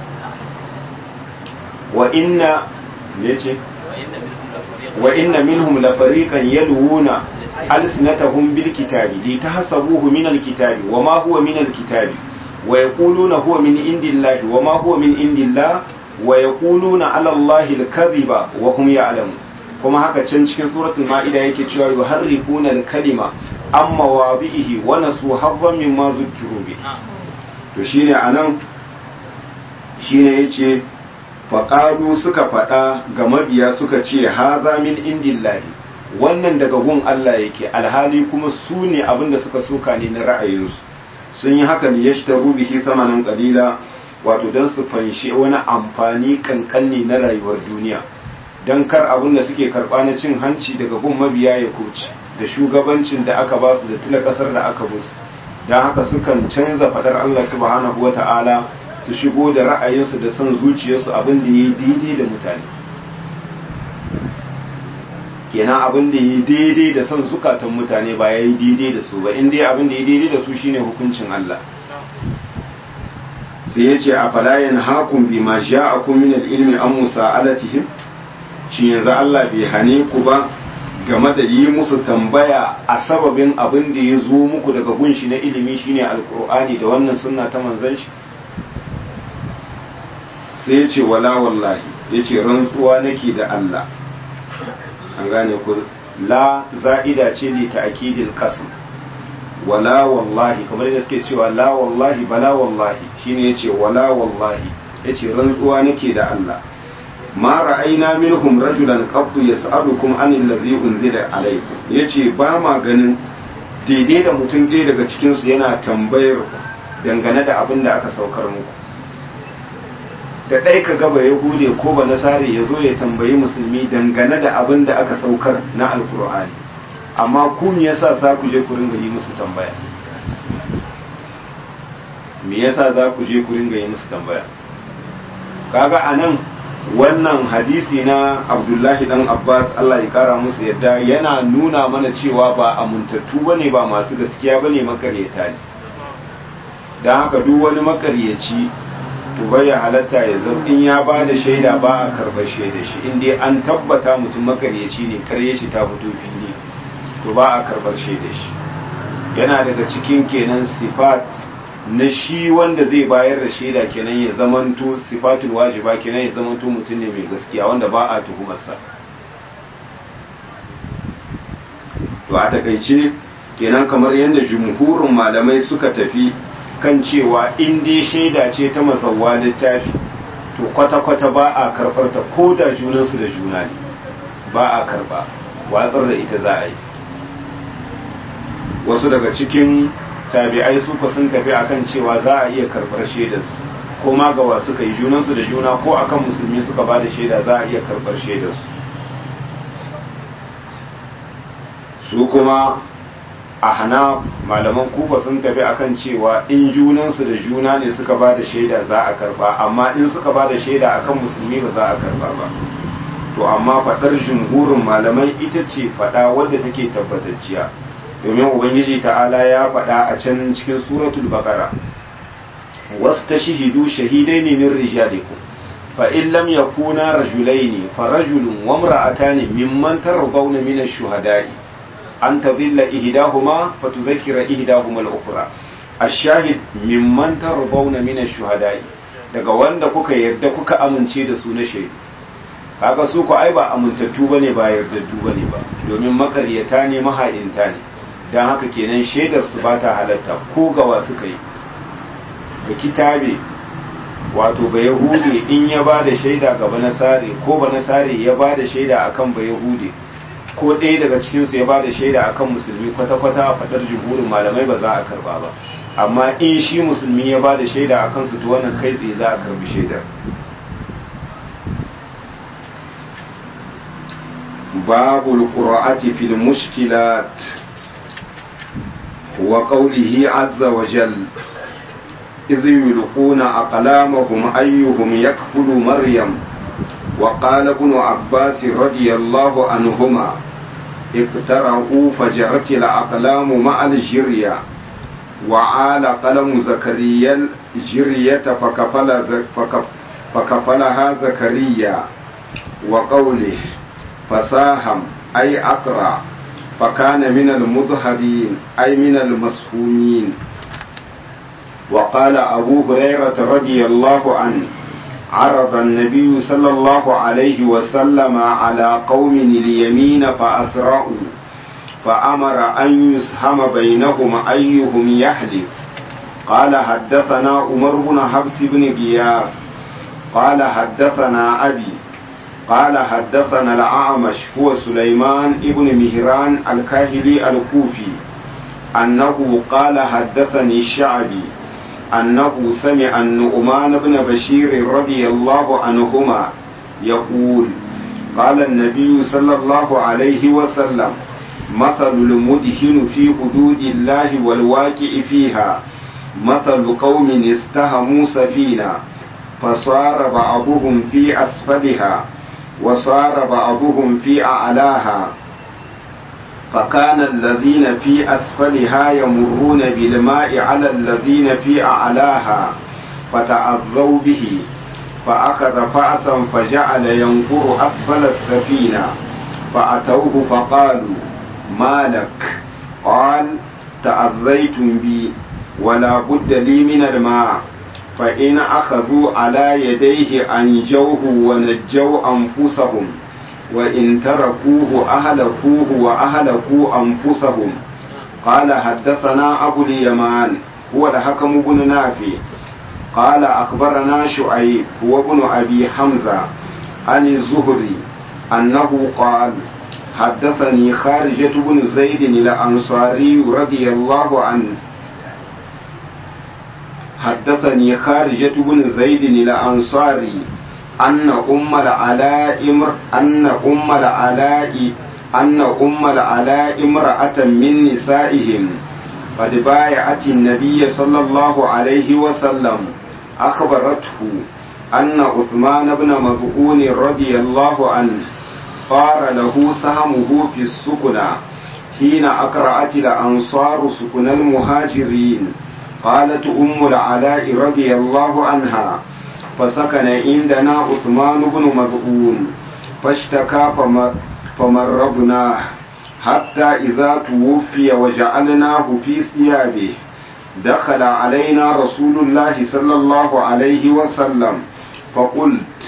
[SPEAKER 1] wa inna yace wa inna minhum la fariqan yalwuna alsinatahum bil kitabi litahsabuhu min al kitabi wa ma huwa min al kitabi wa yaquluna huwa min indillahi wa ma huwa min indillah wa yaquluna ala allahi al kadhiba wa hum ya'lamun kuma haka can cikin suratul ma'ida yake cewa yuharrifuna al kalima amma wadihi wa nasu haddan mimma zukkiru bi to shine anan shine yace faƙalu suka faɗa ga mabiya suka ce haza min indillahi wannan daga gun Allah yake alhali kuma su ne abinda suka soka ne na ra'ayinsu sun yi haka ne ya shi bihi samanin ƙalila wato don su fanshe wani amfani kankanni na rayuwar duniya don kar abin da suke karɓa na cin hanci daga gun mabiya ya kuci da shugabancin da aka ba su da tuna ƙasar da aka musu don haka sukan canza faɗar Allah subhanahu wa ta'ala su shigo da ra'ayinsu da son zuciyarsu abin da ya yi daidai da mutane kenan abin da yi daidai da son zukatan mutane ba ya yi daidai da su ba in dai abin da ya daidai da su shine hukuncin Allah sai ya ce a falayen hakun bi ma ja'akum min al-ilmi an musa'alatihim shi yanzu Allah bai hane ku ba game da yi musu tambaya a sababin abin da ya zo muku daga gunshi na ilimi shine alkur'ani da wannan sunna ta manzon shi sai ya ce wala wallahi ya ce rantsuwa nake da Allah an gane ku la za'ida ce ne ta akidil qasm wala wallahi kamar yadda suke cewa la wallahi bala wallahi shine yace wala wallahi yace rantsuwa nake da Allah ma ra'ayna minhum rajulan qad yas'alukum anil ladhi unzila alaykum yace ba ma ganin daidai da mutum ɗaya daga cikin su yana tambayar dangane da abin da aka saukar muku da ɗai ka gaba ya hude ko ba nasare ya zo ya tambayi musulmi dangane da abin da aka saukar na alkur'ani amma ku me yasa za ku je ku ringa yi musu tambaya me yasa za ku je ku ringa yi musu tambaya kaga anan wannan hadisi na abdullahi dan abbas allah ya kara musu yadda yana nuna mana cewa ba amintattu bane ba masu gaskiya bane makaryata ne don haka duk wani makaryaci to bai ya halatta ya zama in ya ba da shaida ba a karɓar shaida shi in dai an tabbata mutum makaryaci ne karye shi ta fito fili to ba a karɓar shaida shi yana daga cikin kenan sifat na shi wanda zai bayar da shaida kenan ya zamanto sifatul wajiba kenan ya zamanto mutum ne mai gaskiya wanda ba a tuhumarsa to a takaice kenan kamar yadda jumhurin malamai suka tafi kan cewa in dai shaida ce ta masauwa littafi to kwata-kwata ba a karɓar ta ko da junansu da juna ne ba a karɓa watsar da ita za a yi wasu daga cikin tabi'ai su sun tafi akan cewa za a iya karɓar shaidarsu ko ma gawa suka yi junansu da juna ko akan musulmi suka ba da shaida za a iya karɓar shaidarsu su kuma a hana malaman kufa sun tafi akan cewa in junansu da juna ne suka ba da shaida za a karba amma in suka ba da shaida akan musulmi ba za a karba ba to amma faɗar jumhurin malamai ita ce faɗa wadda take tabbatacciya domin ubangiji ta'ala ya faɗa a can cikin suratul baqara wastashhidu shahidaini min rijalikum fa in lam yakuna rajulaini fa rajulun wa imra'atani mimman tardawna min ash-shuhada'i an tadilla ihdahuma fatuzakkira ihdahuma al-ukhra ash-shahid mimman tardawna min ash-shuhada'i daga wanda kuka yarda kuka amince da su na shaidu kaga su ku ai ba amintattu bane ba yardaddu bane ba domin makaryata ne maha'inta ne dan haka kenan shaidar su ba ta halatta ko gawa suka yi da kitabe wato ba yahude in ya ba da shaida ga banasare ko banasare ya ba da shaida akan ba yahude ko ɗaya daga cikinsu ya ba da shaida akan musulmi kwata-kwata a faɗar jihurin malamai ba za a karba ba amma in shi musulmi ya ba da shaida a kansu to wannan kai tsaye za a karbi shaidar babu alqur'ati fil mushkilat wa qawlihi azza wa jal إذ يلقون أقلامهم أيهم يكفل مريم وقال ابن عباس رضي الله عنهما اقترعوا فجرت الأقلام مع الجرية وعال قلم زكريا الجرية فكفل فكف فكفلها زكريا وقوله فساهم أي أقرع فكان من المضهدين أي من المسهومين وقال أبو هريرة رضي الله عنه عرض النبي صلى الله عليه وسلم على قوم اليمين فأسرعوا فأمر أن يسهم بينهم أيهم يحلف قال حدثنا عمر بن حفص بن غياث قال حدثنا أبي قال حدثنا الأعمش هو سليمان بن مهران الكاهلي الكوفي أنه قال حدثني الشعبي أنه سمع النعمان بن بشير رضي الله عنهما يقول قال النبي صلى الله عليه وسلم مثل المدهن في حدود الله والواقع فيها مثل قوم استهموا سفينة فصار بعضهم في أسفلها وصار بعضهم في أعلاها فكان الذين في أسفلها يمرون بالماء على الذين في أعلاها فتعذوا به فأخذ فأسا فجعل ينقر أسفل السفينة فأتوه فقالوا ما لك قال تأذيتم بي ولا بد لي من الماء فإن أخذوا على يديه أنجوه ونجوا أنفسهم وإن تركوه أهلكوه وأهلكوا أنفسهم قال حدثنا أبو اليمان هو الحكم بن نافع قال أخبرنا شعيب هو ابن أبي حمزة عن الزهري أنه قال حدثني خارجة بن زيد الأنصاري رضي الله عنه حدثني خارجة بن زيد الأنصاري أن أم العلاء امر أن أم العلاء أن أم العلاء امرأة من نسائهم قد بايعت النبي صلى الله عليه وسلم أخبرته أن عثمان بن مظعون رضي الله عنه صار له سهمه في السكنى حين أقرأت الأنصار سكن المهاجرين قالت أم العلاء رضي الله عنها فسكن عندنا عثمان بن مظعون فاشتكى فمرضناه حتى إذا توفي وجعلناه في ثيابه دخل علينا رسول الله صلى الله عليه وسلم فقلت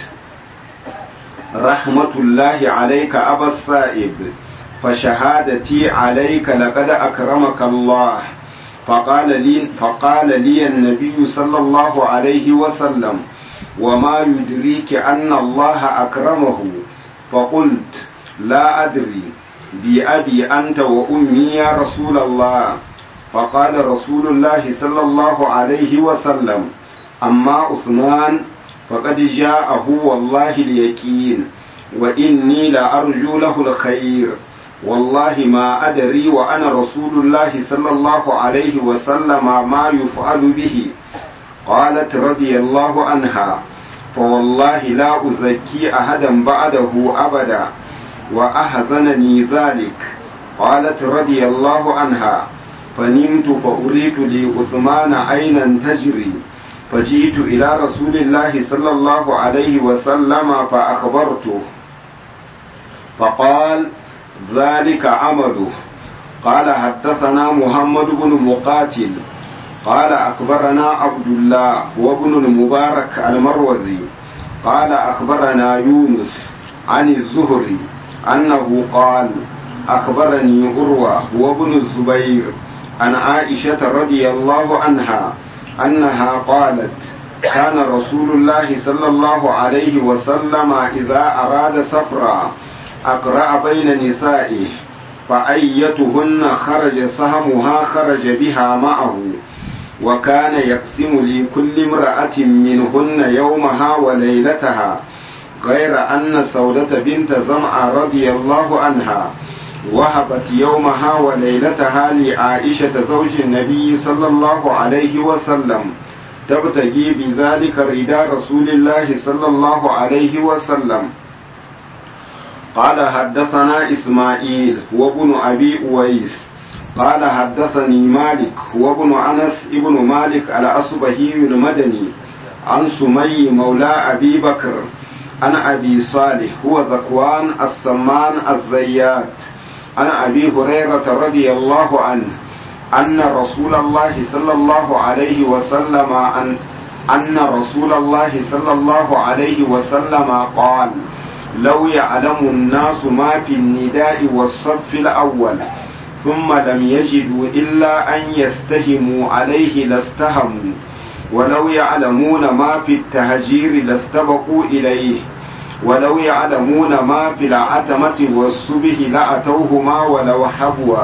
[SPEAKER 1] رحمة الله عليك أبا السائب فشهادتي عليك لقد أكرمك الله فقال لي, فقال لي النبي صلى الله عليه وسلم وما يدريك أن الله أكرمه فقلت لا أدري بأبي أنت وأمي يا رسول الله فقال رسول الله صلى الله عليه وسلم أما عثمان فقد جاءه والله اليقين وإني لأرجو له الخير والله ما أدري وأنا رسول الله صلى الله عليه وسلم ما يفعل به قالت رضي الله عنها فوالله لا أزكي أحدا بعده أبدا وأحزنني ذلك قالت رضي الله عنها فنمت فأريد لعثمان عينا تجري فجئت إلى رسول الله صلى الله عليه وسلم فأخبرته فقال ذلك عمله قال حدثنا محمد بن مقاتل قال أخبرنا عبد الله وابن المبارك المروزي قال أخبرنا يونس عن الزهري أنه قال أخبرني عروة وابن الزبير عن عائشة رضي الله عنها أنها قالت كان رسول الله صلى الله عليه وسلم إذا أراد سفرا أقرأ بين نسائه فأيتهن خرج سهمها خرج بها معه وكان يقسم لكل امرأة منهن يومها وليلتها غير أن سودة بنت زمعة رضي الله عنها وهبت يومها وليلتها لعائشة زوج النبي صلى الله عليه وسلم تبتغي بذلك رداء رسول الله صلى الله عليه وسلم قال حدثنا إسماعيل وابن أبي أويس قال حدثني مالك وابن أنس ابن مالك الأصبهي المدني عن سمي مولى أبي بكر عن أبي صالح هو ذكوان السمان الزيات عن أبي هريرة رضي الله عنه أن رسول الله صلى الله عليه وسلم أن أن رسول الله صلى الله عليه وسلم قال لو يعلم الناس ما في النداء والصف الأول ثم لم يجدوا إلا أن يستهموا عليه لاستهموا ولو يعلمون ما في التهجير لاستبقوا إليه ولو يعلمون ما في العتمة والصبح لأتوهما ولو حبوا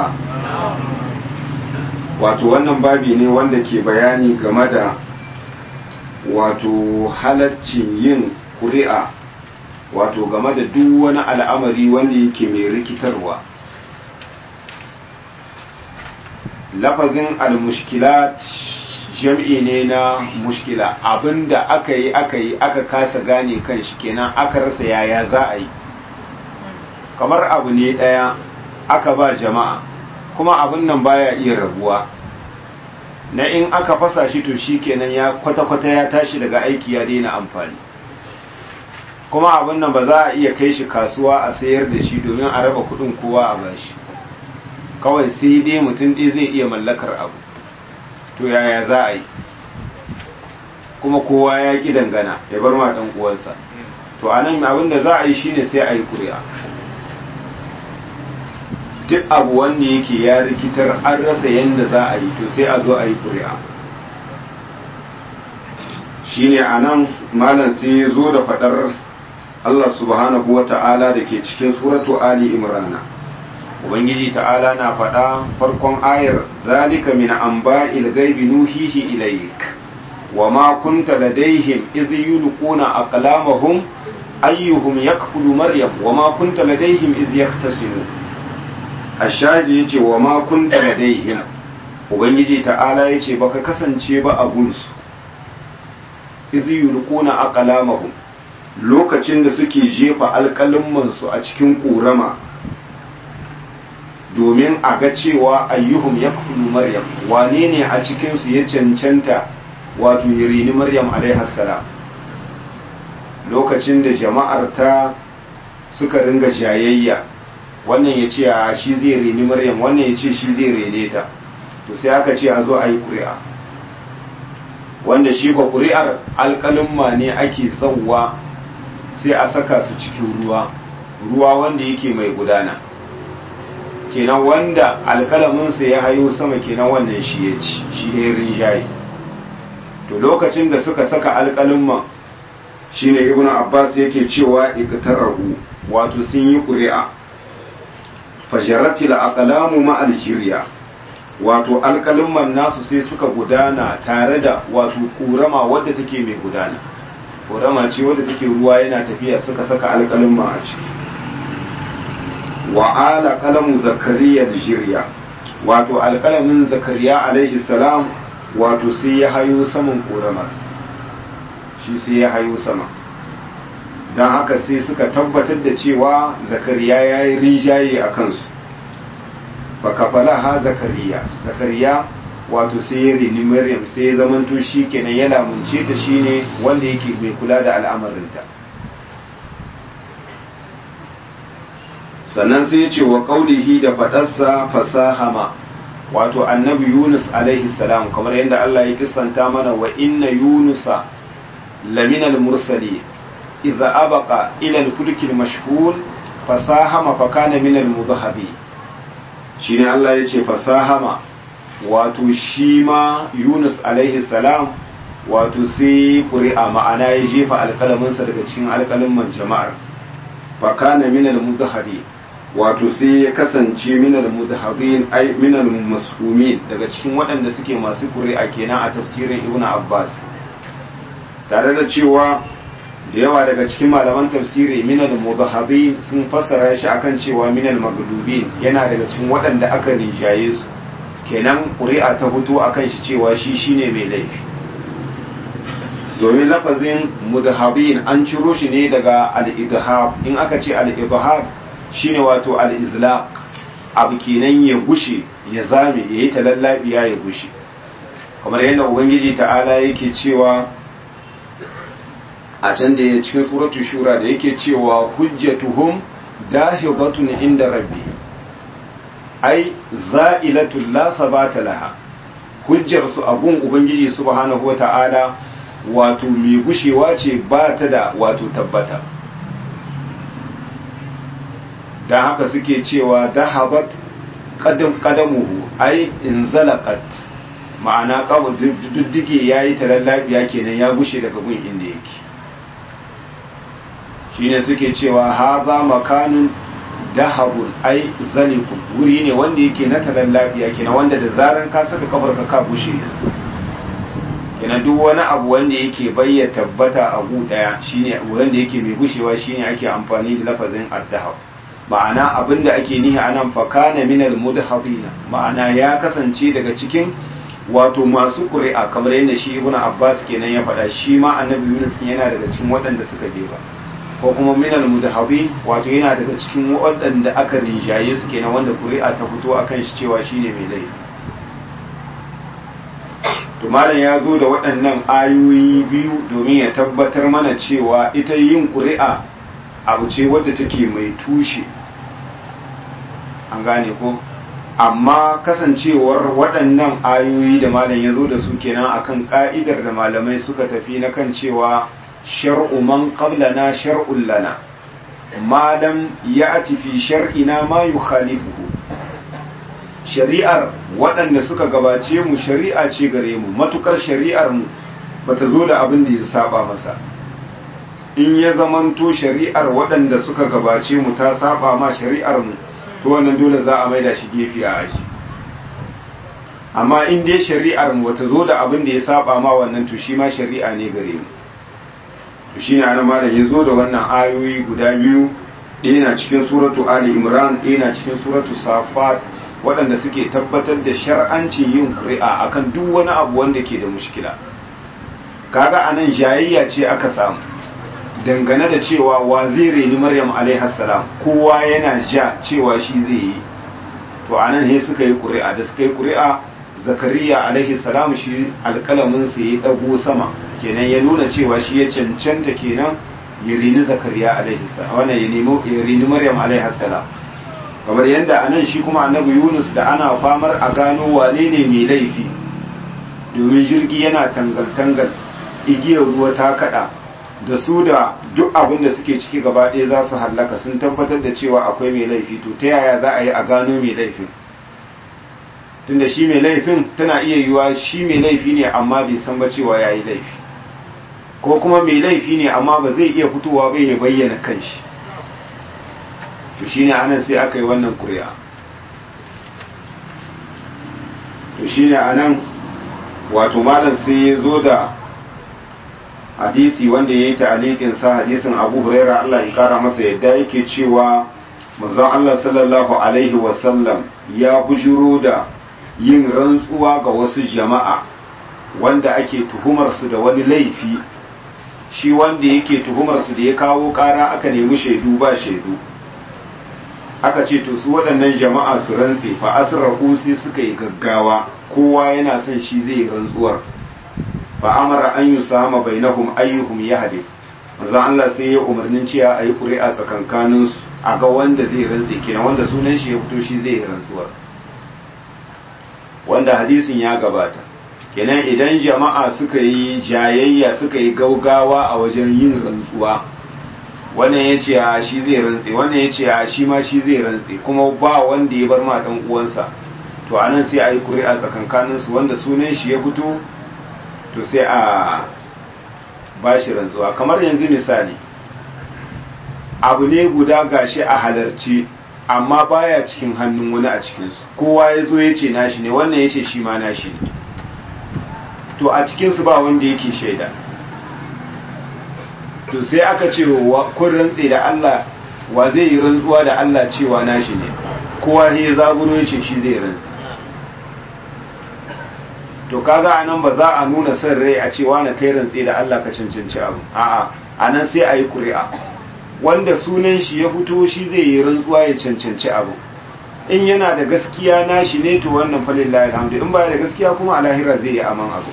[SPEAKER 1] wato wannan babi ne wanda ke bayani game da wato halaccin yin kuri'a wato game da duk wani al'amari wanda yake mai rikitarwa lafazin al-mushkilat jam'i ne na mushkila abinda aka yi aka yi aka kasa gane kan shi kenan aka rasa yaya za a yi kamar abu ne ɗaya aka ba jama'a kuma abin nan baya iya rabuwa na in aka fasa shi to shi kenan ya kwata-kwata ya tashi daga aiki ya daina amfani kuma abin nan ba za a iya kai shi kasuwa a sayar da shi domin a raba kudin kowa a bashi kawai sai dai mutum ɗaya zai iya mallakar abu to yaya za a yi kuma kowa ya ƙi dangana ya bar matan uwansa to anan abin da za a yi shine sai a yi ƙuri'a duk abu wanda yake ya rikitar an rasa yadda za a yi to sai a zo a yi ƙuri'a shine anan malam sai ya zo da faɗar Allah subhanahu wa ta'ala da ke cikin suratu Ali Imrana Ubangiji ta'ala na faɗa farkon ayar zalika min amba'il gaibi nuhihi ilayk wa ma kunta ladaihim idh yulquna aqlamahum ayyuhum yakfulu maryam wa ma kunta ladaihim idh yaktasimu ashadi yace wa ma kunta ladaihim ubangiji ta'ala yace baka kasance ba a gunsu idh yulquna aqlamahum lokacin da suke jefa alƙalin su a cikin ƙorama domin a ga cewa ayyuhum ya maryam wane ne a cikinsu ya cancanta wato ya rini maryam alaihassalam lokacin da jama'ar ta suka ringa jayayya wannan ya ce a shi zai rini maryam wannan ya ce shi zai rene ta to sai aka ce a zo a yi ƙuri'a wanda shi ba ƙuri'ar alƙalin ne ake sauwa sai a saka su cikin ruwa ruwa wanda yake mai gudana kenan wanda alkalaminsa ya hayo sama kenan wannan shi ya ci shi ya rinjaye to lokacin da suka saka alkalimman shine ibnu abbas yake cewa iqtarahu wato sun yi ƙuri'a fajaratil aqlamu ma aljiriya wato alkalimman nasu sai suka gudana tare da wato kurama wadda take mai gudana kurama ce wadda take ruwa yana tafiya suka saka alkalimman a ciki wa ala kalamu zakariya da jirya wato alkalamin zakariya alaihi salam wato sai ya hayo saman ƙoramar shi sai ya hayo sama don haka sai suka tabbatar da cewa zakariya ya yi rinjaye a kansu fakafala ha zakariya zakariya wato sai ya rini maryam sai ya zamanto shi kenan ya lamunce ta shine wanda yake mai kula da al'amarinta sannan sai ya ce wa ƙaulihi da faɗarsa fasahama wato annabi yunus alaihi salam kamar yadda Allah ya kisanta mana wa inna yunusa laminal mursali idza abaqa ila al-fulk al-mashhul fasahama fa kana min al-mudhahabi shine Allah ya ce fasahama wato shi ma yunus alaihi salam wato sai ƙuri'a ma'ana ya jefa alƙalaminsa daga cikin alƙalamin jama'ar fa kana min al-mudhahabi wato sai ya kasance minal mudhabin ai minal mashumin daga cikin waɗanda suke masu ƙuri'a kenan a tafsirin ibn abbas tare da cewa da yawa daga cikin malaman tafsiri minal mudhabin sun fassara shi akan cewa minal magdubin yana daga cikin waɗanda aka rinjaye su kenan ƙuri'a ta fito akan shi cewa shi shine mai laifi domin lafazin mudhabin an ciro shi ne daga al-idhab in aka ce al-idhab shine wato al-izlaq abu kenan ya gushe ya zame ya yi talallabiya ya gushe kamar yadda ubangiji ta'ala yake cewa a can da ya cikin suratul shura da yake cewa hujjatuhum dahibatun inda rabbi ai za'ilatul la sabata laha hujjar su abun ubangiji subhanahu wata'ala wato mai gushewa ce ba ta da wato tabbata don haka suke cewa dahabat kadamuhu ai inzalaqat ma'ana kawo duddige yayi talallabiya kenan ya gushe daga gun inda yake shine suke cewa haza makanun dahabun ai zalikun wuri ne wanda yake na talallabiya kenan wanda da zaran ka saka kafar ka ka gushe kenan duk wani abu wanda yake bayyana tabbata a gu daya shine wanda yake mai gushewa shine ake amfani da lafazin addahab ma'ana abinda ake nihi anan fakana minal mudhadina ma'ana ya kasance daga cikin wato masu ƙuri'a kamar yadda shi ibn abbas kenan ya faɗa shi ma annabi yunus yana daga cikin waɗanda suka jefa ko kuma minal mudhabi wato yana daga cikin waɗanda aka rinjaye su kenan wanda ƙuri'a ta fito akan shi cewa shine mai laifi to malam ya zo da waɗannan ayoyi biyu domin ya tabbatar mana cewa ita yin ƙuri'a abu ce wadda take mai tushe an gane ko amma kasancewar waɗannan ayoyi da malam ya zo da su kenan akan ka'idar da malamai suka tafi na kan cewa shar'u man qablana shar'un lana malam ya fi shar'ina ma yukhalifuhu shari'ar waɗanda suka gabace mu shari'a ce gare mu matukar shari'ar mu bata zo da abin da ya saba masa in ya zamanto shari'ar waɗanda suka gabace mu ta saba ma shari'ar mu to wannan dole za a maida shi gefe a aji amma in dai shari'ar mu bata zo da abin da ya saba ma wannan to shi ma shari'a ne gare mu to shine ana malam ya zo da wannan ayoyi guda biyu ɗaya na cikin suratu ali imran ɗaya na cikin suratu safat waɗanda suke tabbatar da shar'ancin yin ƙuri'a akan duk wani abu wanda ke da mushkila kaga anan jayayya ce aka samu dangane da cewa wa zai reni maryam alaihassalam kowa yana ja cewa shi zai yi to anan he suka yi ƙuri'a da suka yi ƙuri'a zakariya alaihi salam shi alƙalamin sa ya dago sama kenan ya nuna cewa shi ya cancanta kenan ya rini zakariya alaihi salam wannan ya nemo ya rini maryam alaihassalam kamar yadda anan shi kuma annabi yunus da ana famar a gano wane ne mai laifi domin jirgi yana tangal-tangal igiyar ruwa ta kada da su da duk abin da suke ciki gaba ɗaya za su hallaka sun tabbatar da cewa akwai mai laifi to ta yaya za a yi a gano mai laifin tunda shi mai laifin tana iya yiwa shi mai laifi ne amma bai san ba cewa ya yi laifi ko kuma mai laifi ne amma ba zai iya fitowa bai ya bayyana kanshi to shine anan sai aka yi wannan ƙuri'a to shine anan wato malam sai ya zo da hadisi wanda ya yi ta'alikin sa hadisin abu huraira Allah ya kara masa yadda yake cewa manzon Allah sallallahu alaihi wasallam ya bujuro da yin rantsuwa ga wasu jama'a wanda ake tuhumar su da wani laifi shi wanda yake tuhumar su da ya kawo kara aka nemi shaidu ba shaidu aka ce to su waɗannan jama'a su rantse fa asrahu sai suka yi gaggawa kowa yana son shi zai rantsuwar fa amara an yusama bainahum ayyuhum yahdith manzo Allah sai ya umarnin cewa ayi ƙuri'a tsakankanin su a ga wanda zai rantse kenan wanda sunan shi ya fito shi zai rantsuwar wanda hadisin ya gabata kenan idan jama'a suka yi jayayya suka yi gaugawa a wajen yin rantsuwa wannan ya ce a shi zai rantse wannan ya ce a shi ma shi zai rantse kuma ba wanda ya bar ma dan uwansa to anan sai a yi ƙuri'a tsakankanin su wanda sunan shi ya fito to sai a ba shi rantsuwa kamar yanzu misali abu ne guda gashi a halarci amma baya cikin hannun wani a cikinsu kowa ya zo ya ce nashi ne wannan ya ce shi ma nashi ne to a cikinsu ba wanda yake shaida to sai aka ce kun rantse da Allah wa zai yi rantsuwa da Allah cewa nashi ne kowa ne ya zaburo ya ce shi zai rantse to kaga anan ba za a nuna son rai a cewa na kai rantse da Allah ka cancanci abu a'a anan sai a yi ƙuri'a wanda sunan shi ya fito shi zai yi rantsuwa ya cancanci abu in yana da gaskiya nashi ne to wannan falillahi alhamdu in ba da gaskiya kuma a lahira zai yi aman abu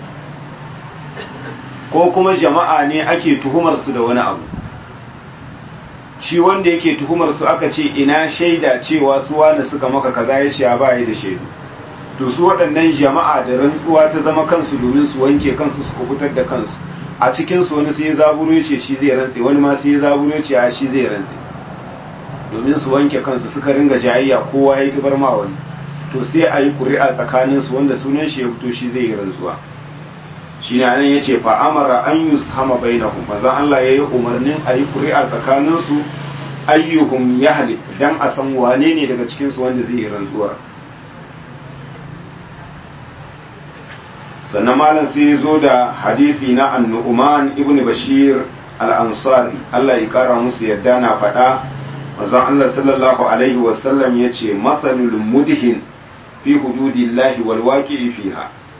[SPEAKER 1] ko kuma jama'a ne ake tuhumar su da wani abu shi wanda yake tuhumar su aka ce ina shaida cewa su wani suka maka kaza ya ce ba yi da shaidu to su waɗannan jama'a da rantsuwa ta zama kansu domin su wanke kansu su kubutar da kansu a cikin su wani sai ya zaburo ce shi zai rantse wani ma sai ya zaburo ce a shi zai rantse domin su wanke kansu suka ringa jayayya kowa ya kibar ma wani to sai a yi ƙuri'a tsakanin su wanda sunan shi ya fito shi zai yi rantsuwa shi ne nan ya ce fa amara an yi hama bainahum maza Allah ya yi umarnin a yi ƙuri'a tsakanin su ayyuhum ya halif dan a san wane ne daga cikin su wanda zai yi rantsuwa sannan malam sai ya zo da hadisi na annu'uman ibn bashir al-ansari Allah ya kara musu yadda na faɗa manzon Allah sallallahu alaihi wasallam ya ce matsalul mudhin fi hududillahi wal waqi'i fiha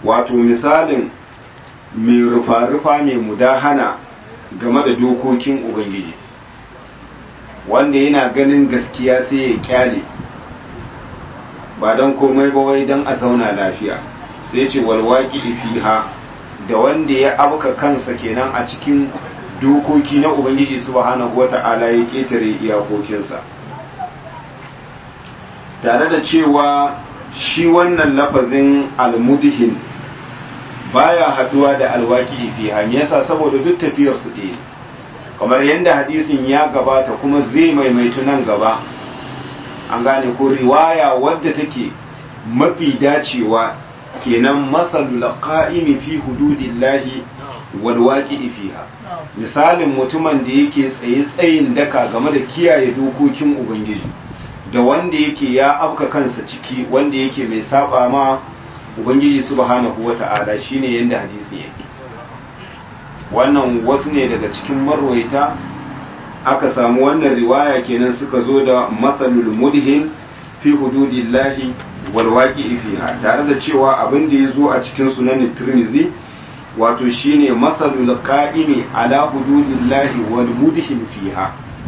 [SPEAKER 1] wato misalin mai rufa-rufa mai mudahana game da dokokin ubangiji wanda yana ganin gaskiya sai ya kyale ba don komai ba wai don a zauna lafiya sai ce walwaki fiha da wanda ya abuka kansa kenan a cikin dokoki na ubangiji subhanahu wata'ala ya ketare iyakokinsa tare da cewa shi wannan lafazin almudihin baya haduwa da alwaki fiha me yasa saboda duk tafiyar su ɗaya kamar yadda hadisin ya gabata kuma zai maimaitu nan gaba an gane ko riwaya wadda take mafi dacewa kenan masalul qa'imi fi hududillahi wal waqi'i fiha misalin mutumin da yake tsaye tsayin daka game da kiyaye dokokin ubangiji da wanda yake ya afka kansa ciki wanda yake mai saba ma ubangiji subhanahu wata'ala shine yanda hadisi yake wannan wasu ne daga cikin marwaita aka samu wannan riwaya kenan suka zo da matsalul mudhin fi hududillahi wal waqi'i fiha tare da cewa abin da yazo a cikin sunan Tirmidhi wato shine matsalul qa'imi ala hududillahi wal mudhin fiha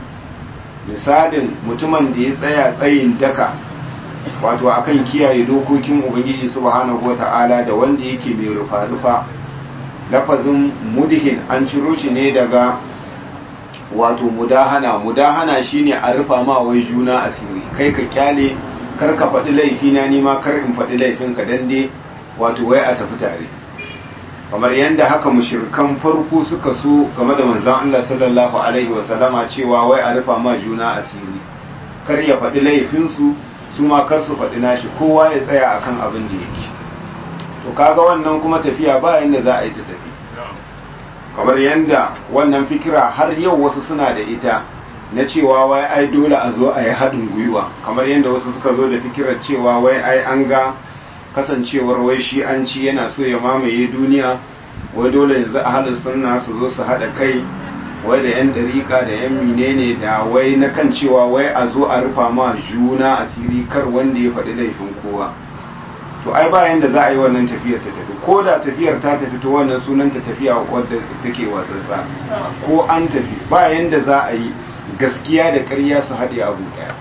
[SPEAKER 1] misalin mutumin da ya tsaya tsayin daka wato akan kiyaye dokokin ubangiji subhanahu wata'ala da wanda yake mai rufa-rufa lafazin mudhin an ciro shi ne daga wato mudahana mudahana shine a rufa ma wai juna asiri kai ka kyale kar ka faɗi laifi na nima kar in faɗi laifin ka dan dai wato wai a tafi tare kamar yadda haka mushrikan farko suka so game da manzon Allah sallallahu alaihi wa sallama cewa wai a rufa ma juna asiri kar ya faɗi laifin su su ma kar su faɗi nashi kowa ya tsaya akan abin da yake to kaga wannan kuma tafiya ba yanda za a yi ta tafi kamar yanda wannan fikira har yau wasu suna da ita na cewa wai ai dole a zo a yi haɗin gwiwa kamar yanda wasu suka zo da fikirar cewa wai ai an ga kasancewar wai shi an ci yana so ya mamaye duniya wai dole yanzu a halin sunna su zo su haɗa kai wai da yan dariƙa da yan menene da wai na kan cewa wai a zo a rufa ma juna asiri kar wanda ya faɗi laifin kowa to ai bayan da za a yi wannan tafiyar ta tafi ko da tafiyar ta tafi to wannan sunanta tafiya wadda take watsatsa ko an tafi bayan da za a yi gaskiya da ƙarya su haɗe abu ɗaya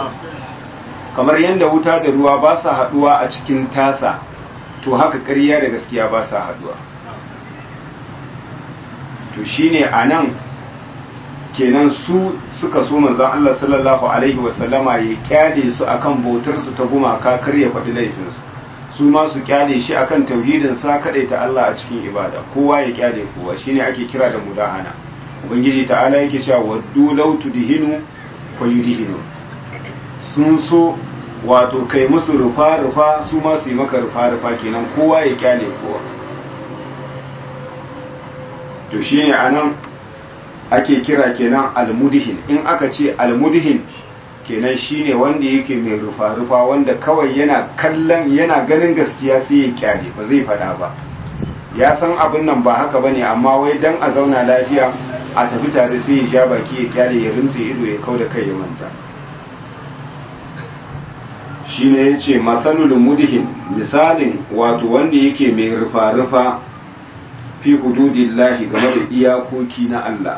[SPEAKER 1] kamar yadda wuta da ruwa ba sa haɗuwa a cikin tasa to haka ƙarya da gaskiya ba sa haɗuwa to shine a nan kenan su suka so manzon Allah sallallahu alaihi wasallama ya kyale su akan bautar su ta gumaka kar ya faɗi laifinsu su ma su kyale shi akan tauhidin sa ta Allah a cikin ibada kowa ya kyale kowa shine ake kira da mudahana ubangiji ta'ala yake cewa waddu law tudhinu fa yudhinu sun so wato kai musu rufa rufa su ma su yi maka rufa rufa kenan kowa ya kyale kowa to shine anan ake kira kenan almudihin in aka ce almudihin kenan shine wanda yake mai rufa-rufa wanda kawai yana kallon yana ganin gaskiya sai ya kyale ba zai fada ba ya san abin nan ba haka bane amma wai dan a zauna lafiya a tafi tare sai ya ja baki ya kyale ya rinse ido ya kau da kai ya manta shine yace masalul mudihin misalin wato wanda yake mai rufa-rufa fi hududillahi game da iyakoki na Allah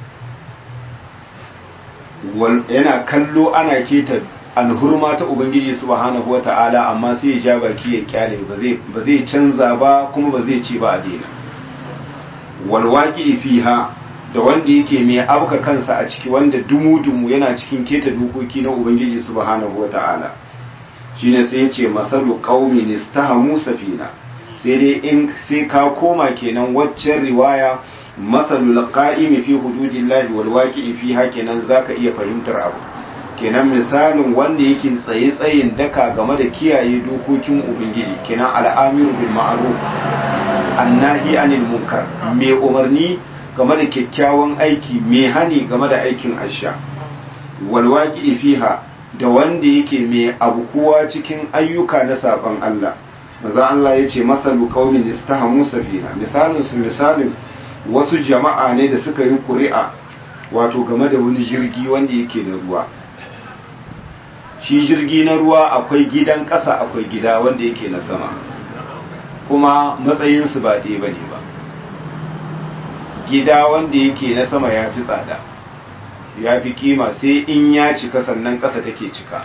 [SPEAKER 1] yana kallo ana keta alhurma ta ubangiji subhanahu wata'ala amma sai ya ja baki ya kyale ba zai canza ba kuma ba zai ce ba a daina walwaki fiha da wanda yake mai abuka kansa a ciki wanda dumu-dumu yana cikin keta dokoki na ubangiji subhanahu wata'ala shine sai ya ce masalu qaumin istahamu safina sai dai in sai ka koma kenan waccan riwaya masalul qa'imi fi hududillahi wal waqi'i fiha kenan zaka iya fahimtar abu kenan misalin wanda yake tsaye tsayin daka game da kiyaye dokokin ubangiji kenan al'amiru bil ma'ruf annahi anil munkar mai umarni game da kyakkyawan aiki mai hani game da aikin asha wal waqi'i fiha da wanda yake mai abu kowa cikin ayyuka na saban Allah manzo Allah yace masalu qaumin istahamu safina misalin su misalin wasu jama'a ne da suka yi ƙuri'a wato game da wani jirgi wanda yake da ruwa shi jirgi na ruwa akwai gidan ƙasa akwai gida wanda yake na sama kuma matsayinsu ba ɗaya ba ne ba gida wanda yake na sama ya fi tsada ya fi kima sai in ya cika sannan ƙasa take cika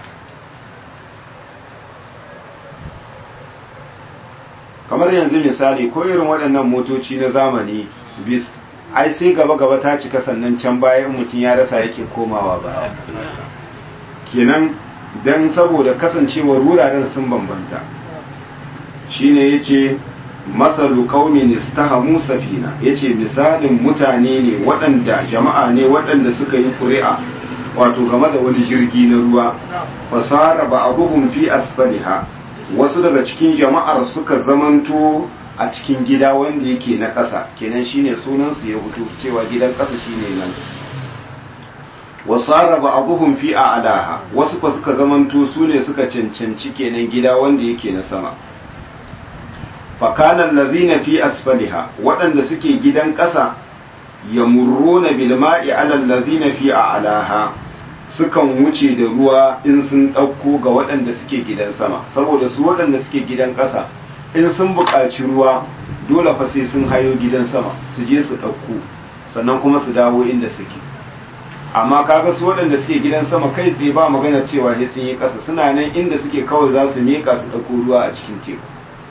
[SPEAKER 1] kamar yanzu misali ko irin waɗannan motoci na zamani bis ai sai gaba-gaba ta cika sannan can bayan mutum ya rasa yake komawa baya kenan don saboda kasancewar wuraren sun bambanta shine yace matsalu qaumin istahamu safina yace misalin mutane ne waɗanda jama'a ne waɗanda suka yi ƙuri'a wato game da wani jirgi na ruwa fasara ba'dhum fi asfaliha wasu daga cikin jama'ar suka zamanto a cikin gida wanda yake na ƙasa kenan shine sunan su ya fito cewa gidan ƙasa shine nan wasara ba'dhum fi a'laha wasu ko suka zamanto su ne suka cancanci kenan gida wanda yake na sama fakanan lazina fi asfaliha waɗanda suke gidan ƙasa ya murruna bilma'i alal lazina fi a'laha sukan wuce da ruwa in sun ɗauko ga waɗanda suke gidan sama saboda su waɗanda suke gidan ƙasa in sun buƙaci ruwa dole fa sai sun hayo gidan sama su je su ɗauko sannan kuma su dawo inda suke amma kaga su waɗanda suke gidan sama kai tsaye ba maganar cewa sai sun yi ƙasa suna nan inda suke kawai za su miƙa su ɗauko ruwa a cikin teku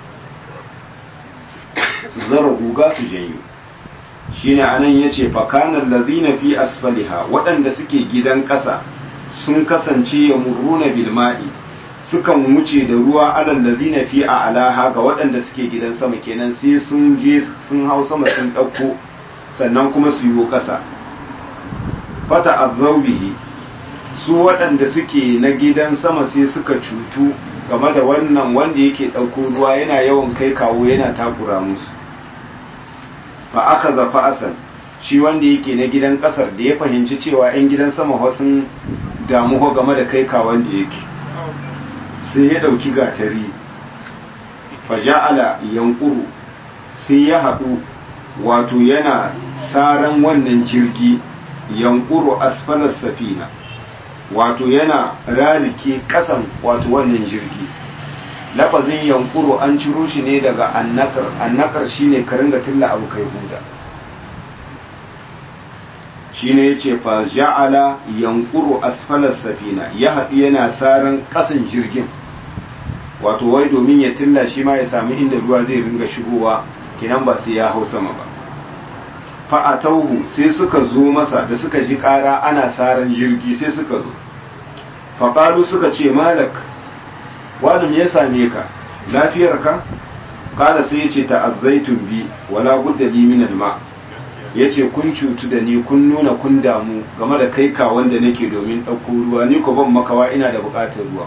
[SPEAKER 1] su zara guga su janyo shine anan yace fakanan lazina fi asfaliha waɗanda suke gidan ƙasa sun kasance ya murruna bilma'i sukan wuce da ruwa alal lazina fi a alaha ga waɗanda suke gidan sama kenan sai sun je sun hau sama sun ɗauko sannan kuma su yi ƙasa fata azaubihi su waɗanda suke na gidan sama sai suka cutu game da wannan wanda yake ɗauko ruwa yana yawan kai kawo yana takura musu fa aka zafa asal shi wanda yake na gidan ƙasar da ya fahimci cewa 'yan gidan sama sun damu game da kai kawon da yake sai ya ɗauki gatari fa ja'ala yankuru sai ya haɗu wato yana saran wannan jirgi yankuru asfalar safina wato yana rarike kasan wato wannan jirgi lafazin yankuru an ciro shi ne daga annakar annakar shine ka ringa tilla abu kai huda shine yace fa ja'ala yankuru asfalar safina ya haɗu yana saran kasan jirgin wato wai domin ya tilla shi ma ya sami inda ruwa zai ringa shigowa kinan ba sai ya hau sama ba fa'atauhu sai suka zo masa da suka ji ƙara ana saran jirgi sai suka zo faƙalu suka ce malak wani ya same ka lafiyar ka ƙala sai ya ce ta'azzaitun bi wala budda li min alma ya ce kun cutu da ni kun nuna kun damu game da kai ka wanda nake domin ɗauko ruwa ni ko ban makawa ina da buƙatar ruwa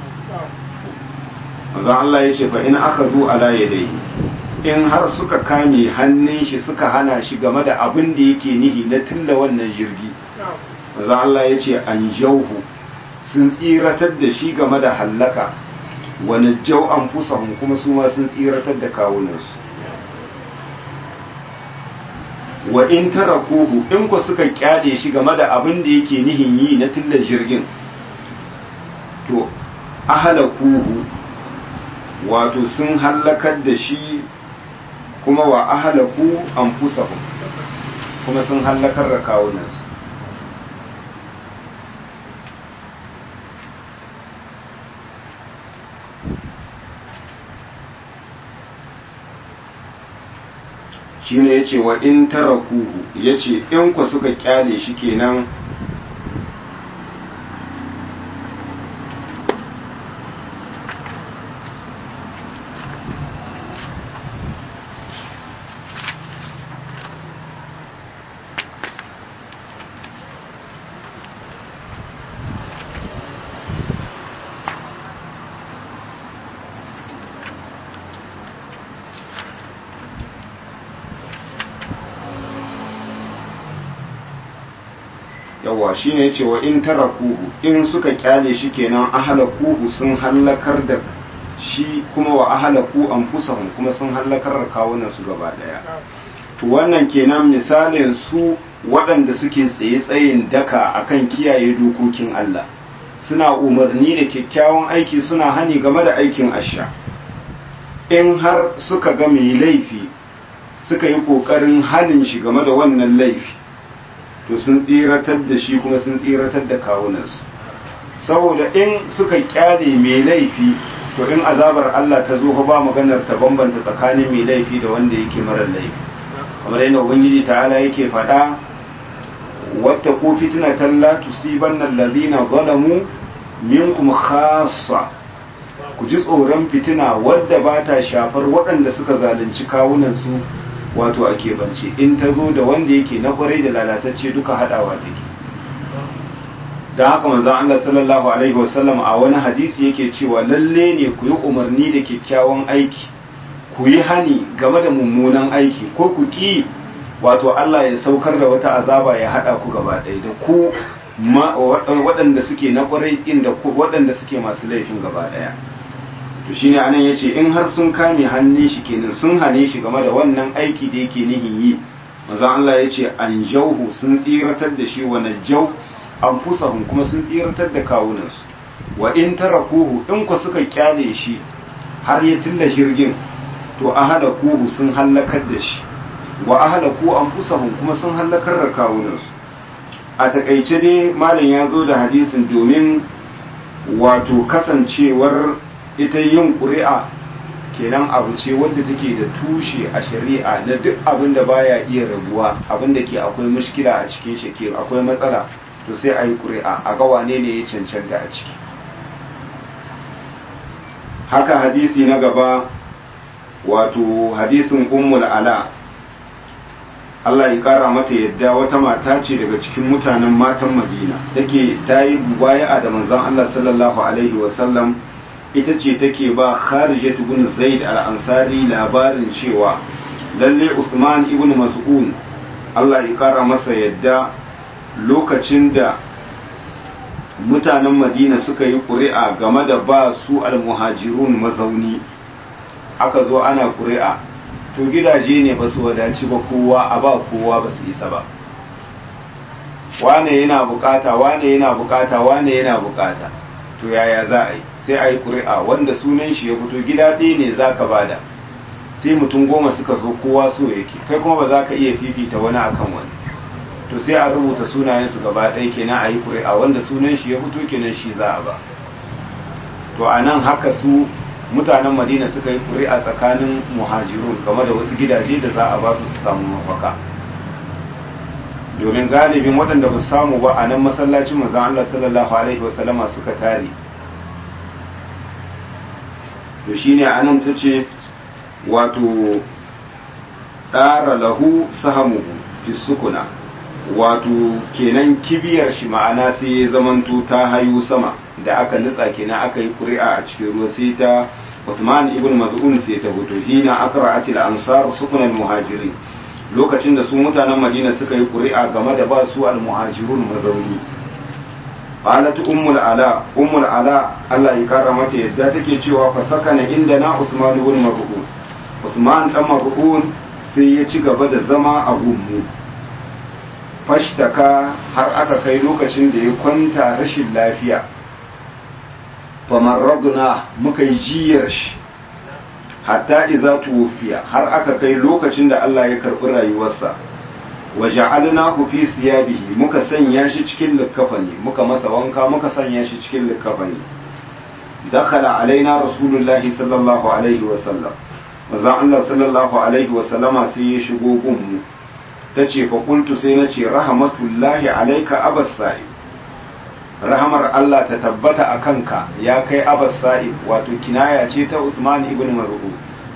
[SPEAKER 1] manzon Allah ya ce fa in aka zo ala yadayhi in har suka kame hannun shi suka hana shi game da abin da yake nihi na tilla wannan jirgi manzon Allah ya ce an jauhu sun tsiratar da shi game da hallaka wani jau an fusahun kuma su ma sun tsiratar da kawunansu wa in tarakuhu in ku suka kyade shi game da abin da yake nihin yi na tilla jirgin to ahalakuhu wato sun hallakar da shi kuma wa ahalaku anfusahum kuma sun hallakar da kawunansu shine yace wa in tarakuhu yace in ku suka kyale shi kenan yawa shine yace wa in tarakuhu in suka kyale shi kenan ahlakuhu sun hallakar da shi kuma wa ahlaku anfusahum kuma sun hallakar da kawunan su gaba daya to wannan kenan misalin su waɗanda suke tsaye tsayin daka akan kiyaye dokokin Allah suna umarni da kyakkyawan aiki suna hani game da aikin asha in har suka ga mai laifi suka yi ƙoƙarin hanin shi game da wannan laifi to sun tsiratar da shi kuma sun tsiratar da kawunansu saboda in suka kyale mai laifi to in azabar Allah ta zo ba maganar ta bambanta tsakanin mai laifi da wanda yake marar laifi kamar yadda ubangiji ta'ala yake faɗa wata ko fitnatan la tusibanna allazina zalamu minkum khassa ku ji tsoron fitina wadda ba ta shafar waɗanda suka zalunci kawunansu wato a keɓance in ta zo da wanda yake na kwarai da lalatacce duka haɗawa take da haka manzon Allah sallallahu alaihi wasallam a wani hadisi yake cewa lalle ne ku yi umarni da kyakkyawan aiki ku yi hani game da mummunan aiki ko ku ki wato Allah ya saukar da wata azaba ya haɗa ku gaba ɗaya da ku waɗanda suke na kwarai inda waɗanda suke masu laifin gaba ɗaya to shine anan yace in har sun kame hannun shi kenan sun hane shi game da wannan aiki da yake nihin yi manzo Allah yace an jauhu sun tsiratar da shi wa najau anfusahum kuma sun tsiratar da kawunansu wa in tarakuhu in ku suka kyale shi har ya tilla shirgin to ahada kuhu sun hallakar da shi wa ahada ku anfusahum kuma sun hallakar da kawunansu a takaice dai malam ya zo da hadisin domin wato kasancewar ita yin ƙuri'a kenan abu ce wadda take da tushe a shari'a na duk abin da baya iya rabuwa abin da ke akwai mushkila a cikin shi ke akwai matsala to sai a yi ƙuri'a a ga wane ne ya cancanta a ciki haka hadisi na gaba wato hadisin ummul ala Allah ya kara mata yadda wata mata ce daga cikin mutanen matan Madina take ta yi mubaya'a da manzon Allah sallallahu alaihi wasallam ita ce take ba Kharijat ibn Zaid al-Ansari labarin cewa lalle Usman ibn Mas'ud Allah ya kara masa yadda lokacin da mutanen Madina suka yi ƙuri'a game da ba su al-muhajirun mazauni aka zo ana ƙuri'a to gidaje ne ba su wadaci ba kowa a ba kowa ba su isa ba wane yana bukata wane yana bukata wane yana bukata to yaya za a yi sai a yi ƙuri'a wanda sunan shi ya fito gida ɗaya ne za ka bada sai mutum goma suka zo kowa so yake kai kuma ba za ka iya fifita wani akan wani to sai a rubuta sunayensu gaba ɗaya kenan a yi ƙuri'a wanda sunan shi ya fito kenan shi za a ba to a nan haka su mutanen madina suka yi ƙuri'a tsakanin muhajirun game da wasu gidaje da za a ba su su samu mafaka domin galibin waɗanda ba samu ba a nan masallacin manzon Allah sallallahu alaihi wasallama suka tare to shine anan ta ce wato ɗara lahu sahamuhu fi sukuna wato kenan kibiyar shi ma'ana sai ya zamanto ta hayu sama da aka nutsa kenan aka yi ƙuri'a a cikin ruwa sai ta Usman ibn Maz'un sai ta fito hina akra'atil ansar sukun al-muhajirin lokacin da su mutanen Madina suka yi ƙuri'a game da ba su al-muhajirun mazauni qalat ummul ala ummul ala Allah ya kara mata yadda take cewa fa sakana indana Usman ibn Maz'un Usman dan Maz'un sai ya ci gaba da zama a gummu fashtaka har aka kai lokacin da ya kwanta rashin lafiya famarraduna muka yi jiyar shi hatta iza tuwfiya har aka kai lokacin da Allah ya karɓi rayuwarsa wa ja'alnahu fi siyabihi muka sanya shi cikin likkafani muka masa wanka muka sanya shi cikin likkafani dakhala alaina rasulullahi sallallahu alaihi wa sallam manzon Allah sallallahu alaihi wa sallama sai ya shigo gunmu tace fa qultu sai nace rahmatullahi alayka abas sa'id rahamar Allah ta tabbata a kanka ya kai abas sa'id wato kinaya ce ta Usman ibn Maz'ud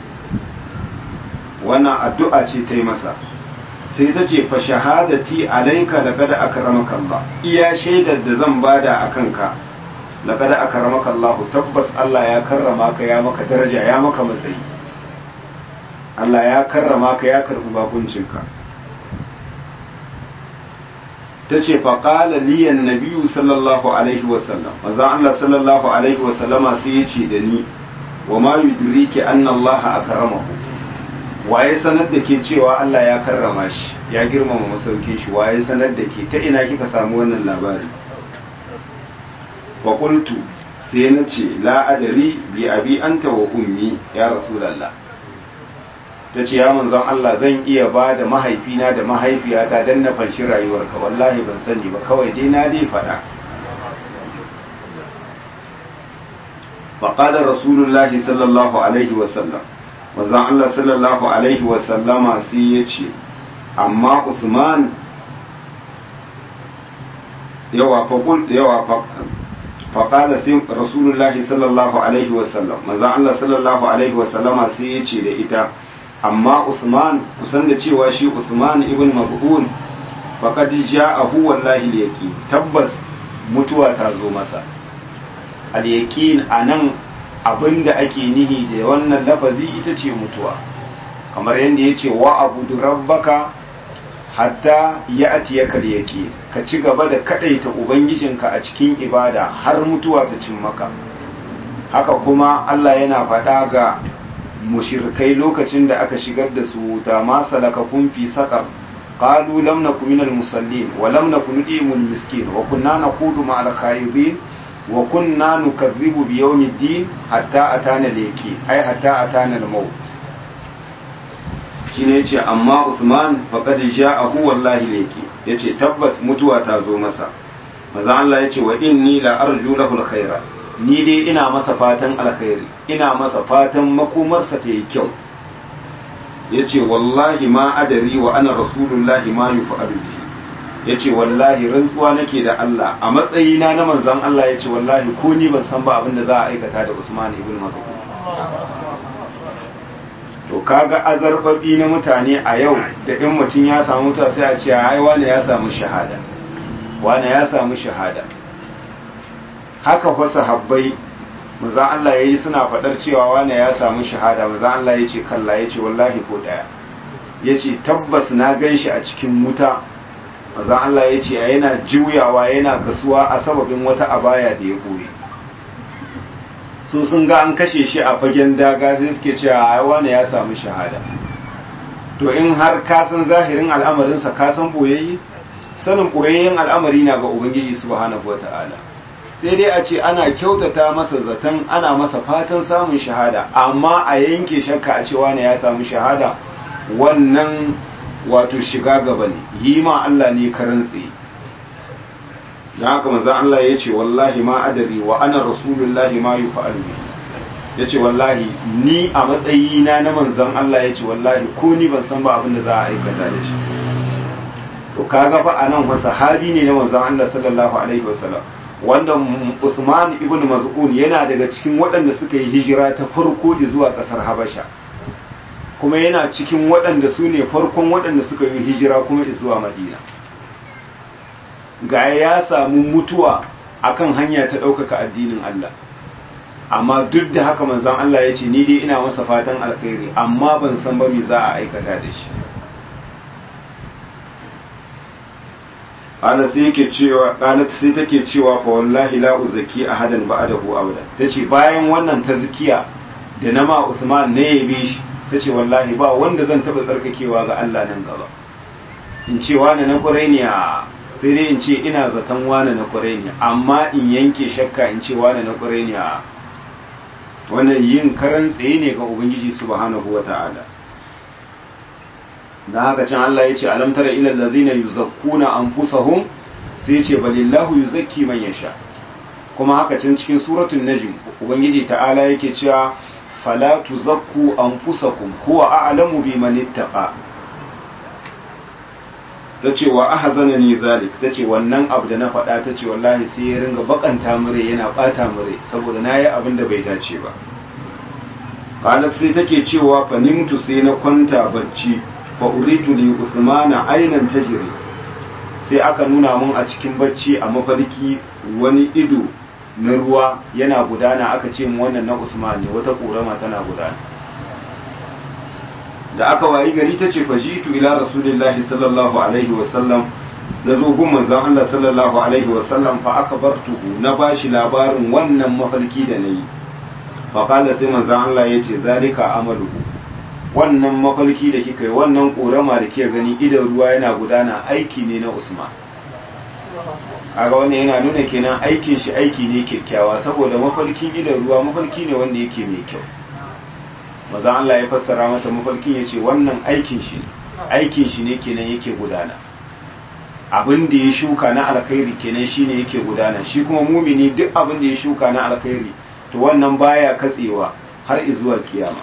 [SPEAKER 1] wannan addu'a ce ta yi masa sai ta ce fa shahadati alayka laqad akramaka Allah iya shaidar da zan bada a kanka laqad akramaka Allah tabbas Allah ya karrama ka ya maka daraja ya maka matsayi Allah ya karrama ka ya karbi bakuncinka ta ce faƙala liyan nabiyu sallallahu alaihi wasallam maza Allah sallallahu alaihi wasallama sai ya ce da ni wa ma yudriki anna Allah akramahu waye sanar da ke cewa Allah ya karrama shi ya girmama masaukin shi waye sanar da ke ta ina kika samu wannan labari wa qultu sai na ce la'adari bi abi anta wa ummi ya rasulallah ta ce ya manzon Allah zan iya ba da mahaifina da mahaifiyata don na fanshi rayuwarka wallahi ban sani ba kawai dai na dai faɗa faƙadar rasulullahi sallallahu alaihi wasallam manzon Allah sallallahu alaihi wasallama sai ya ce amma Usman yawa faƙul yawa faƙada sai rasulullahi sallallahu alaihi wasallam manzon Allah sallallahu alaihi wasallama sai ya ce da ita amma Usman kusan da cewa shi Usman ibn Mab'un faqad ja'ahu wallahi al-yaqin tabbas mutuwa ta zo masa al-yaqin anan abinda ake nihi da wannan lafazi ita ce mutuwa kamar yadda yace wa abudu rabbaka hatta ya'tiyaka al-yaqin ka ci gaba da kadaita ubangijinka a cikin ibada har mutuwa ta cin maka haka kuma Allah yana faɗa ga mushirkai lokacin da aka shigar da su wuta ma salakakum fi saqar qalu lam nakum minal musallin wa lam nakun nudimul miskin wa kunna naqudu ma'al khaydin wa kunna nukazzibu bi yawmiddin hatta atana laki ai hatta atana al-maut shine yace amma Usman faqad ja'ahu wallahi laki yace tabbas mutuwa ta zo masa maza Allah yace wa inni la arju lahu al-khaira ni dai ina masa fatan alkhairi ina masa fatan makomarsa ta yi kyau ya ce wallahi ma adari wa ana rasulullahi ma yi fa'alu bihi ya ce wallahi rantsuwa nake da Allah a matsayina na manzan Allah ya ce wallahi ko ni ban san ba abin da za a aikata da Usman ibn Mas'ud to kaga azarbabi na mutane a yau da in mutum ya samu ta sai a ce ai wani ya samu shahada wani ya samu shahada haka fa sahabbai manzon Allah yayi suna fadar cewa wani ya samu shahada manzon Allah yace kalla yace wallahi ko daya yace tabbas na ganshi a cikin wuta manzon Allah yace yana juyawa yana kasuwa a sababin wata abaya da ya boye su sun ga an kashe shi a fagen daga sai suke cewa ai wani ya samu shahada to in har ka san zahirin al'amarinsa ka san boyayye sanin boyayyen al'amari na ga ubangiji subhanahu wataala sai dai a ce ana kyautata masa zaton ana masa fatan samun shahada amma a yanke shakka a cewa ne ya samu shahada wannan wato shiga gaba ne yi ma Allah ne karan tsaye don haka manzo Allah ya ce wallahi ma adari wa ana rasulullahi ma yi fa'alu ya ce wallahi ni a matsayina na manzon Allah ya ce wallahi ko ni ban san ba abin da za a aikata da shi to kaga fa anan wa sahabi ne na manzon Allah sallallahu alaihi wasallam wanda Usman ibn Maz'un yana daga cikin waɗanda suka yi hijira ta farko zuwa ƙasar Habasha kuma yana cikin waɗanda su ne farkon waɗanda suka yi hijira kuma zuwa Madina ga ya samu mutuwa akan hanya ta ɗaukaka addinin Allah amma duk da haka manzon Allah ya ce ni dai ina masa fatan alkhairi amma ban san ba me za a aikata da shi ana sai yake cewa qalat sai take cewa fa wallahi la uzaki ahadan ba'dahu abada tace bayan wannan tazkiya da na ma Usman ne yabe shi tace wallahi ba wanda zan taba tsarkakewa ga Allah nan gaba in ce wani na qurainiya sai dai in ce ina zaton wani na qurainiya amma in yanke shakka in ce wani na qurainiya wannan yin karan tsaye ne ga ubangiji subhanahu wata'ala da haka can Allah ya ce alam tara ila allazina yuzakkuna anfusahum sai ya ce balillahu yuzakki man yasha kuma haka can cikin suratul najm ubangiji ta'ala yake cewa fala tuzakku anfusakum huwa a'lamu biman ittaqa tace wa ahzanani zalik tace wannan abu da na faɗa tace wallahi sai ya ringa bakanta mure yana bata mure saboda nayi abin da bai dace ba qalat sai take cewa fanimtu sai na kwanta bacci fa uritu li usmana aynan tajri sai aka nuna mun a cikin bacci a mafarki wani ido na ruwa yana gudana aka ce mu wannan na usman ne wata korama tana gudana da aka wayi gari ta ce fajitu ila rasulillahi sallallahu alaihi wasallam na zo gun manzon Allah sallallahu alaihi wasallam fa akbartuhu na bashi labarin wannan mafarki da nayi fa qala sai manzon Allah yace zalika amaluhu wannan mafarki da kika yi wannan korama da kika gani idan ruwa yana gudana aiki ne na Usman kaga wannan yana nuna kenan aikin shi aiki ne kyakkyawa saboda mafarkin idan ruwa mafarki ne wanda yake mai kyau maza Allah ya fassara mata mafarkin ya ce wannan aikin shi ne aikin shi ne kenan yake gudana abin da ya shuka na alkhairi kenan shine yake gudana shi kuma mumini duk abin da ya shuka na alkhairi to wannan baya katsewa har zuwa kiyama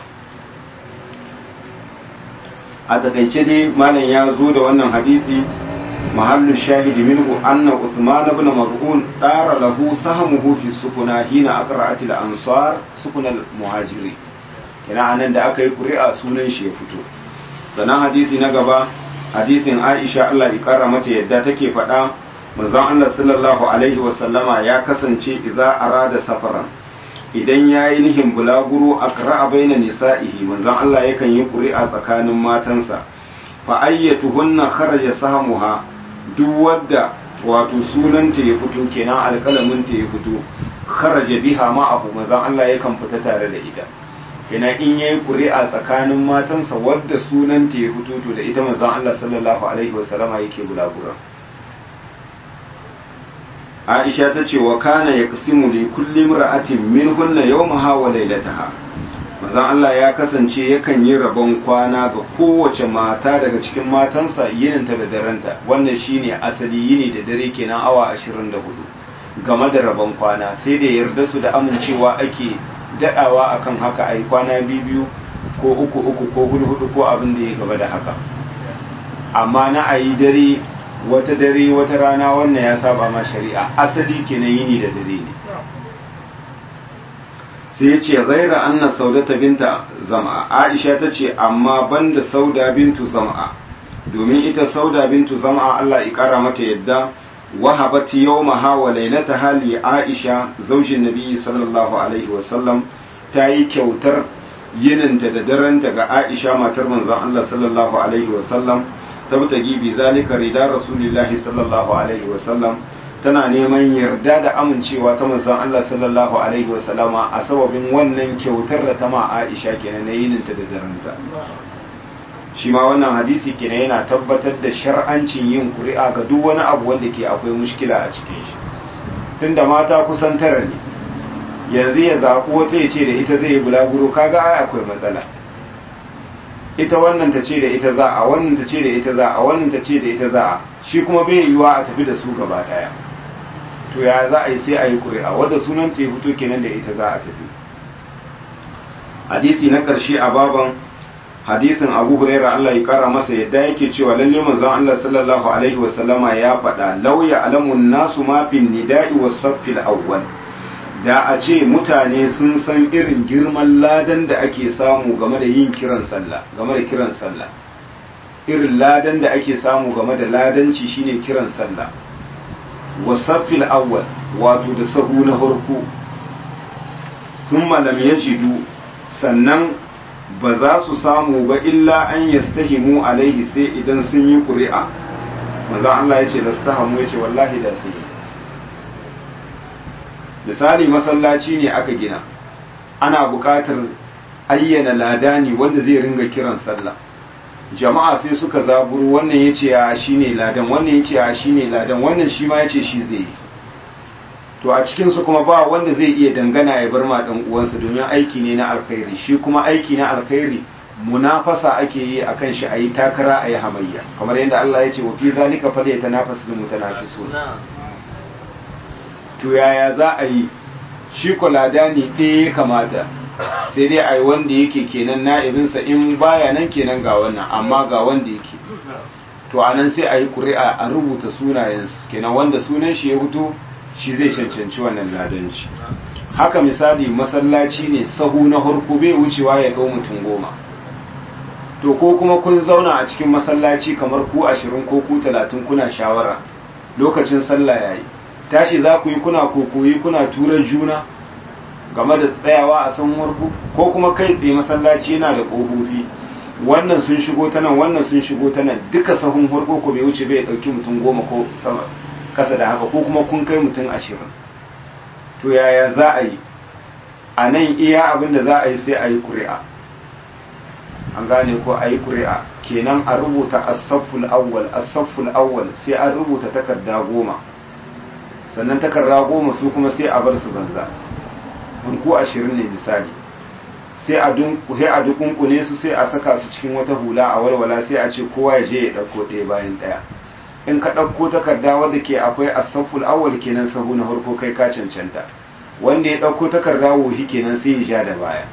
[SPEAKER 1] a takaice dai malam ya zo da wannan hadisi mahallu shahidi minhu anna Uthman ibn Maz'un dara lahu sahmuhu fi sukuna hina aqra'at al-ansar sukuna al-muhajiri kina anan da aka yi ƙuri'a sunan shi ya fito sannan hadisi na gaba hadisin Aisha Allah ya kara mata yadda take faɗa manzon Allah sallallahu alaihi wa sallama ya kasance idza arada safaran idan yayi nihin bulaguro aqra'a baina nisa'ihi manzon Allah yakan yi ƙuri'a tsakanin matansa fa ayyatuhunna kharaja sahmuha duk wadda wato sunanta ya fito kenan alƙalamin ta ya fito kharaja biha ma abu manzon Allah yakan fita tare da ita kenan in yayi ƙuri'a tsakanin matansa wadda sunanta ya fito to da ita manzon Allah sallallahu alaihi wasallama yake bulagura Aisha ta ce wa kana yaqsimu li kulli imra'atin minhunna yawmaha wa laylataha manzon Allah ya kasance yakan yi rabon kwana ga kowace mata daga cikin matansa yininta da darenta wannan shine asali yini da dare kenan awa 24 game da rabon kwana sai da yarda su da amincewa ake dadawa akan haka ai kwana biyu ko uku uku ko hudu hudu ko abin da ya gaba da haka amma na ayi dare wata dare wata rana wannan ya saba ma shari'a asali kenan yini da dare ne sai ya ce gaira anna saudata binta zama aisha ta ce amma banda sauda bintu zama domin ita sauda bintu zama Allah ya kara mata yadda wahabat yawmaha wa lailataha li aisha zaujin nabi sallallahu alaihi wasallam ta yi kyautar yininta da daranta ga aisha matar manzon Allah sallallahu alaihi wasallam tabtagi bi zalika rida rasulillahi sallallahu alaihi wasallam tana neman yarda da amincewa ta manzon Allah sallallahu alaihi wasallama a sababin wannan kyautar da ta ma Aisha kenan na yininta da daranta shi ma wannan hadisi kenan yana tabbatar da shar'ancin yin ƙuri'a ga duk wani abu wanda ke akwai mushkila a cikin shi tunda mata kusan tara ne yanzu ya zaɓi wata ya ce da ita zai yi bulaguro kaga ai akwai matsala ita wannan ta ce da ita za a wannan ta ce da ita za a wannan ta ce da ita za a shi kuma bai yiwuwa a tafi da su gaba ɗaya to ya za a yi sai a yi ƙuri'a wadda sunan ta fito kenan da ita za a tafi hadisi na ƙarshe a baban hadisin abu huraira Allah ya kara masa yadda yake cewa lalle manzon Allah sallallahu alaihi wasallama ya faɗa lauya alamun nasu ma fi nida'i was saffil awwal da a ce mutane sun san irin girman ladan da ake samu game da yin kiran sallah game da kiran sallah irin ladan da ake samu game da ladanci shine kiran sallah wasaffil awwal wato da sahu na farko thumma lam yajidu sannan ba za su samu ba illa an yastahimu alaihi sai idan sun yi ƙuri'a maza Allah ya ce da stahamu ya ce wallahi da su yi misali masallaci ne aka gina ana buƙatar ayyana ladani wanda zai ringa kiran sallah jama'a sai suka zaburu wannan ya ce ya shi ne ladan wannan ya ce ya shi ne ladan wannan shi ma ya ce shi zai yi to a cikinsu kuma ba wanda zai iya dangana ya bar ma ɗan uwansa domin aiki ne na alkhairi shi kuma aiki na alkhairi munafasa ake yi akan shi a yi takara a yi hamayya kamar yadda Allah ya ce wa fi zalika fal yatanafasul mutanafisun to yaya za a yi shi ladani ɗaya ya kamata sai dai a yi wanda yake kenan na'ibinsa in baya nan kenan ga wannan amma ga wanda yake to a nan sai a yi ƙuri'a a rubuta sunayensu kenan wanda sunan shi ya fito shi zai cancanci wannan ladanci haka misali masallaci ne sahu na harko bai wucewa ya ga mutum goma to ko kuma kun zauna a cikin masallaci kamar ku ashirin ko ku talatin kuna shawara lokacin sallah yayi tashi za ku yi kuna kokoyi kuna tura juna game da tsayawa a san warku ko kuma kai tsaye masallaci yana da ƙofofi wannan sun shigo ta nan wannan sun shigo ta nan duka sahun harko ko bai wuce bai ɗauki mutum goma ko sama kasa da haka ko kuma kun kai mutum ashirin to yaya za a yi a nan iya abin da za a yi sai a yi ƙuri'a an gane ko a yi ƙuri'a kenan a rubuta asafful awwal asafful awwal sai an rubuta takarda goma sannan takarda goma su kuma sai a bar su banza in ko ashirin ne misali sai a dukunkune su sai a saka su cikin wata hula a walwala sai a ce kowa ya je ya ɗauko ɗaya bayan ɗaya in ka ɗauko takarda wadda ke akwai asaful awwal kenan sahu na farko kai ka cancanta wanda ya ɗauko takarda wuhi kenan sai ya ja da baya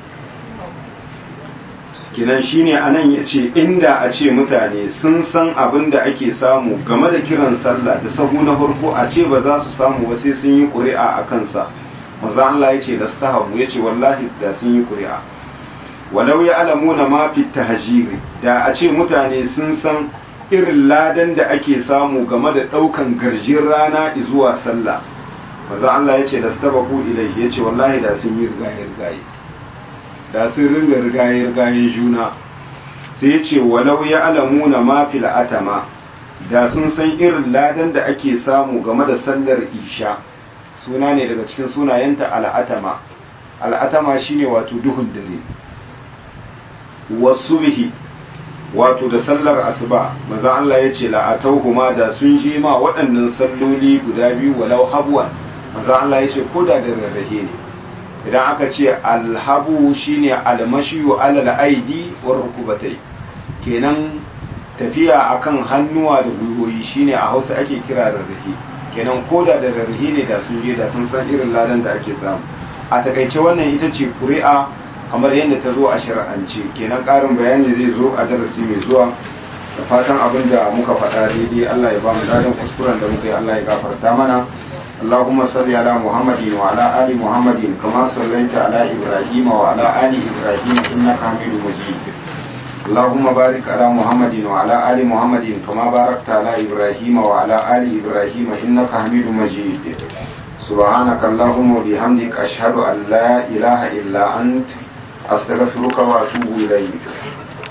[SPEAKER 1] kenan shine anan ya ce inda a ce mutane sun san abin da ake samu game da kiran sallah da sahu na farko a ce ba za su samu ba sai sun yi ƙuri'a a kansa maza Allah ya ce da stahabu ya ce wallahi da sun yi ƙuri'a walau ya alamu na mafi tahajiri da a ce mutane sun san irin ladan da ake samu game da ɗaukan garjin rana zuwa sallah maza Allah ya ce da stabaku ilai ya ce wallahi da sun yi rigaye-rigaye da sun ringa rigaye-rigaye juna sai ya ce walau ya alamu na mafi la'atama da sun san irin ladan da ake samu game da sallar isha suna ne daga cikin sunayenta al'atama al'atama shine wato duhun dare wasu bihi wato da sallar asuba maza Allah ya ce la'atauhuma da sun je ma waɗannan salloli guda biyu walau habuwan maza Allah ya ce ko da da rarrahe ne idan aka ce alhabu shine almashiyu alal aidi war rukubatai kenan tafiya akan hannuwa da gwiwoyi shine a Hausa ake kira rarrahe kenan ko da da rarrahe ne da sun je da sun san irin ladan da ake samu a takaice wannan ita ce ƙuri'a kamar yadda ta zo a shari'ance kenan ƙarin bayani zai zo a darasi mai zuwa da fatan abin da muka faɗa daidai Allah ya ba mu dadan kuskuren da muka yi Allah ya gafarta mana اللهم صل على محمد وعلى آل محمد كما صليت على إبراهيم وعلى آل إبراهيم إنك حميد مجيد اللهم بارك على محمد وعلى آل محمد كما باركت على إبراهيم وعلى آل إبراهيم إنك حميد مجيد سبحانك اللهم وبحمدك أشهد أن لا إله إلا أنت أستغفرك وأتوب إليك